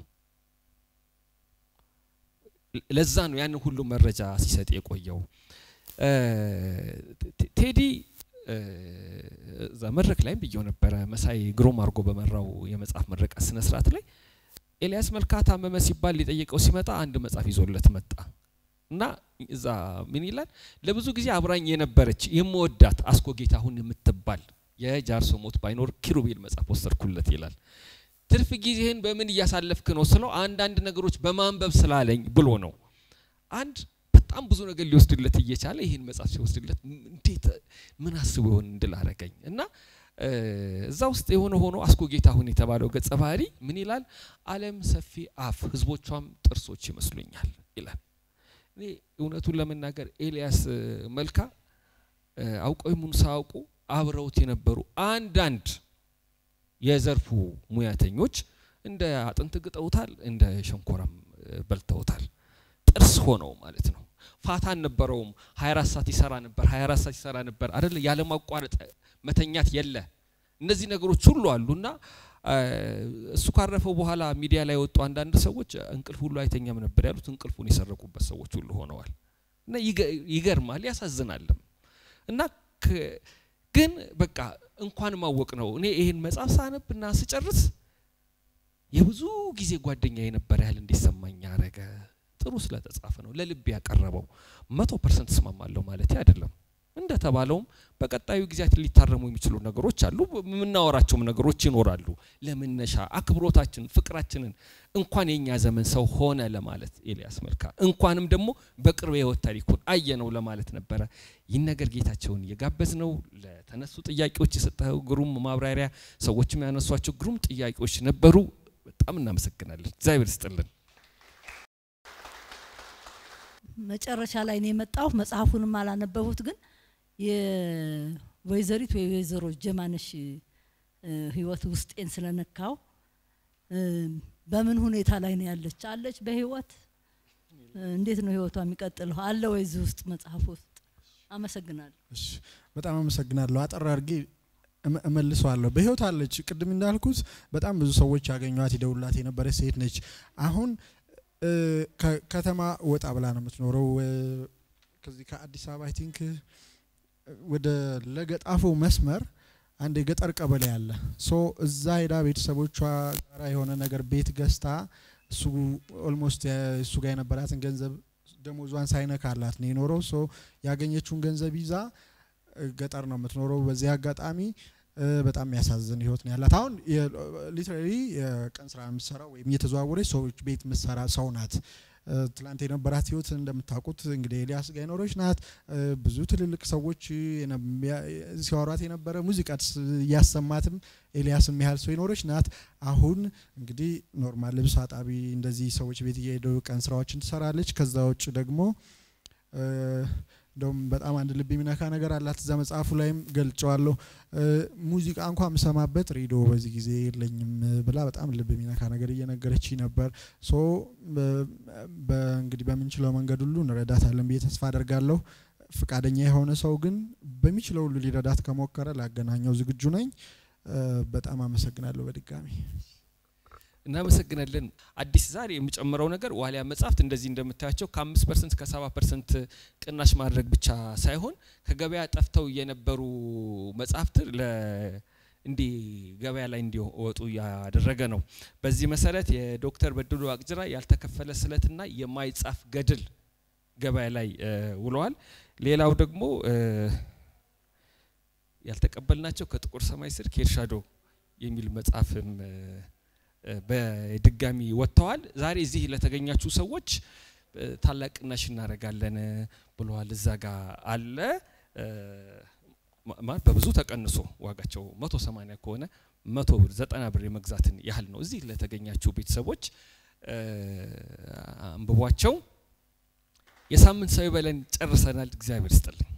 ለዛ ነው ያንን ሁሉ መረጃ ሲሰጥ የቆየው ቴዲ። እዛ መድረክ ላይም ብየው ነበረ መሳይ ግሩም አድርጎ በመራው የመጽሐፍ ምረቃ ስነ ስርዓት ላይ ኤልያስ መልካ ታመመ ሲባል ሊጠይቀው ሲመጣ አንድ መጽሐፍ ይዞለት መጣ እና እዛ ምን ይላል? ለብዙ ጊዜ አብራኝ የነበረች የምወዳት አስኮ ጌታሁን የምትባል የጃርሶ ሞት ባይኖር ኪሩቤል መጽሐፍ ወሰድኩለት ይላል። ትርፍ ጊዜህን በምን እያሳለፍክ ነው ስለው አንዳንድ ነገሮች በማንበብ ስላለኝ ብሎ ነው። አንድ በጣም ብዙ ነገር ሊወስድለት እየቻለ ይህን መጽሐፍ ሲወስድለት እንዴት ምን አስቦ ይሆን እንድል አረገኝ እና እዛ ውስጥ የሆነ ሆኖ አስኮ ጌታሁን የተባለው ገጸ ባህሪ ምን ይላል? ዓለም ሰፊ አፍ ህዝቦቿም ጥርሶች ይመስሉኛል ይላል። እኔ እውነቱን ለመናገር ኤልያስ መልካ አውቀው ይሙን ሳያውቁ አብረውት የነበሩ አንዳንድ የዘርፉ ሙያተኞች እንደ አጥንት ግጠውታል፣ እንደ ሸንኮራም በልተውታል። ጥርስ ሆነው ማለት ነው። ፋታ አልነበረውም። 24 ሰዓት ይሰራ ነበር፣ 24 ሰዓት ይሰራ ነበር አይደለ? ያለማቋረጥ መተኛት የለ። እነዚህ ነገሮች ሁሉ አሉና እሱ ካረፈው በኋላ ሚዲያ ላይ የወጡ አንዳንድ ሰዎች እንቅልፍ ሁሉ አይተኛም ነበር ያሉት እንቅልፉን የሰረቁበት ሰዎች ሁሉ ሆነዋል። እና ይገርማል፣ ያሳዝናልም። እና ግን በቃ እንኳን ማወቅ ነው። እኔ ይሄን መጽሐፍ ሳነብ እና ስጨርስ የብዙ ጊዜ ጓደኛ የነበረ ያህል እንዲሰማኝ ያረገ ጥሩ ስለተጻፈ ነው ለልብ ያቀረበው። መቶ ፐርሰንት እስማማለሁ ማለት አይደለም። እንደተባለውም በቀጣዩ ጊዜያት ሊታረሙ የሚችሉ ነገሮች አሉ። የምናወራቸውም ነገሮች ይኖራሉ። ለመነሻ አክብሮታችን፣ ፍቅራችንን እንኳን የኛ ዘመን ሰው ሆነ ለማለት ኤልያስ መልካ እንኳንም ደግሞ በቅርብ የህይወት ታሪኩን አየነው ለማለት ነበረ። ይህን ነገር ጌታቸውን እየጋበዝ ነው። ለተነሱ ጥያቄዎች የሰጠው ግሩም ማብራሪያ፣ ሰዎችም ያነሷቸው ግሩም ጥያቄዎች ነበሩ። በጣም እናመሰግናለን። እግዚአብሔር ይስጥልን። መጨረሻ ላይ ነው የመጣሁ። መጽሐፉንም አላነበቡት ግን የወይዘሪት ወይ ወይዘሮ ጀማነሽ ህይወት ውስጤን ስለነካው በምን ሁኔታ ላይ ነው ያለች? አለች በህይወት እንዴት ነው ህይወቷ የሚቀጥለው? አለ ወይ እዚህ ውስጥ መጽሐፍ ውስጥ? አመሰግናለሁ። እሺ፣ በጣም አመሰግናለሁ። አጠር አድርጌ እመልሰዋለሁ። በህይወት አለች። ቅድም እንዳልኩት በጣም ብዙ ሰዎች ያገኟት ይደውላት የነበረች ሴት ነች። አሁን ከተማ ወጣ ብላ ነው የምትኖረው። ከዚህ ከአዲስ አበባ አይ ቲንክ ወደ ለገጣፎ መስመር አንድ የገጠር ቀበሌ አለ። ሶ እዛ ሄዳ ቤተሰቦቿ ጋራ የሆነ ነገር ቤት ገዝታ እሱ ኦልሞስት እሱ ጋር የነበራትን ገንዘብ ደሞዟን ሳይነካላት ነው የኖረው። ሶ ያገኘችውን ገንዘብ ይዛ ገጠር ነው የምትኖረው። በዚህ አጋጣሚ በጣም የሚያሳዝን ህይወት ነው ያላት። አሁን ሊትራሊ የቀን ስራ የምትሰራው ወይም እየተዘዋወረች ሰዎች ቤት የምትሰራ ሰው ናት። ትላንት የነበራት ህይወት እንደምታውቁት እንግዲህ ኤልያስ ጋር የኖረች ናት። ብዙ ትልልቅ ሰዎች ሲያወሯት የነበረ ሙዚቃ እያሰማትም ኤልያስ የሚያህል ሰው የኖረች ናት። አሁን እንግዲህ ኖርማል ልብስ አጣቢ እንደዚህ ሰዎች ቤት እየሄዱ ቀን ስራዎችን ትሰራለች። ከዛ ውጭ ደግሞ እንደውም በጣም አንድ ልብ የሚነካ ነገር አላት። እዛ መጽሐፉ ላይም ገልጨዋለሁ። ሙዚቃ እንኳ የምሰማበት ሬዲዮ በዚህ ጊዜ የለኝም ብላ በጣም ልብ የሚነካ ነገር እየነገረች ነበር። ሶ እንግዲህ በምንችለው መንገድ ሁሉ እንረዳታለን ብዬ ተስፋ አደርጋለሁ። ፍቃደኛ የሆነ ሰው ግን በሚችለው ሁሉ ሊረዳት ከሞከረ ላገናኘው ዝግጁ ነኝ። በጣም አመሰግናለሁ በድጋሚ እናመሰግናለን። አዲስ ዛሬ የምጨምረው ነገር ዋሊያ መጽሐፍት እንደዚህ እንደምታያቸው ከአምስት ፐርሰንት ከሰባ ፐርሰንት ቅናሽ ማድረግ ብቻ ሳይሆን ከገበያ ጠፍተው የነበሩ መጽሐፍት እንዲህ ገበያ ላይ እንዲወጡ ያደረገ ነው። በዚህ መሰረት የዶክተር በድሉ አቅጅራ ያልተከፈለ ስለትና የማይጻፍ ገድል ገበያ ላይ ውለዋል። ሌላው ደግሞ ያልተቀበልናቸው ከጥቁር ሰማይ ስር ከኤርሻዶ የሚል መጽሐፍም እ፣ እ፣ በድጋሚ ወጥተዋል። ዛሬ እዚህ ለተገኛችሁ ሰዎች እ፣ ታላቅ ቅናሽ እናደርጋለን ብለዋል። እዛ ጋር አለ እ፣ ማ- ማለት በብዙ ተቀንሶ ዋጋቸው መቶ ሰማንያ ከሆነ መቶ ብር ዘጠና ብር የመግዛትን ያህል ነው። እዚህ ለተገኛችሁ ቤተሰቦች እ፣ አንብቧቸው። የሳምንት ሰው ይበለን። ጨርሰናል። እግዚአብሔር ይስጥልኝ።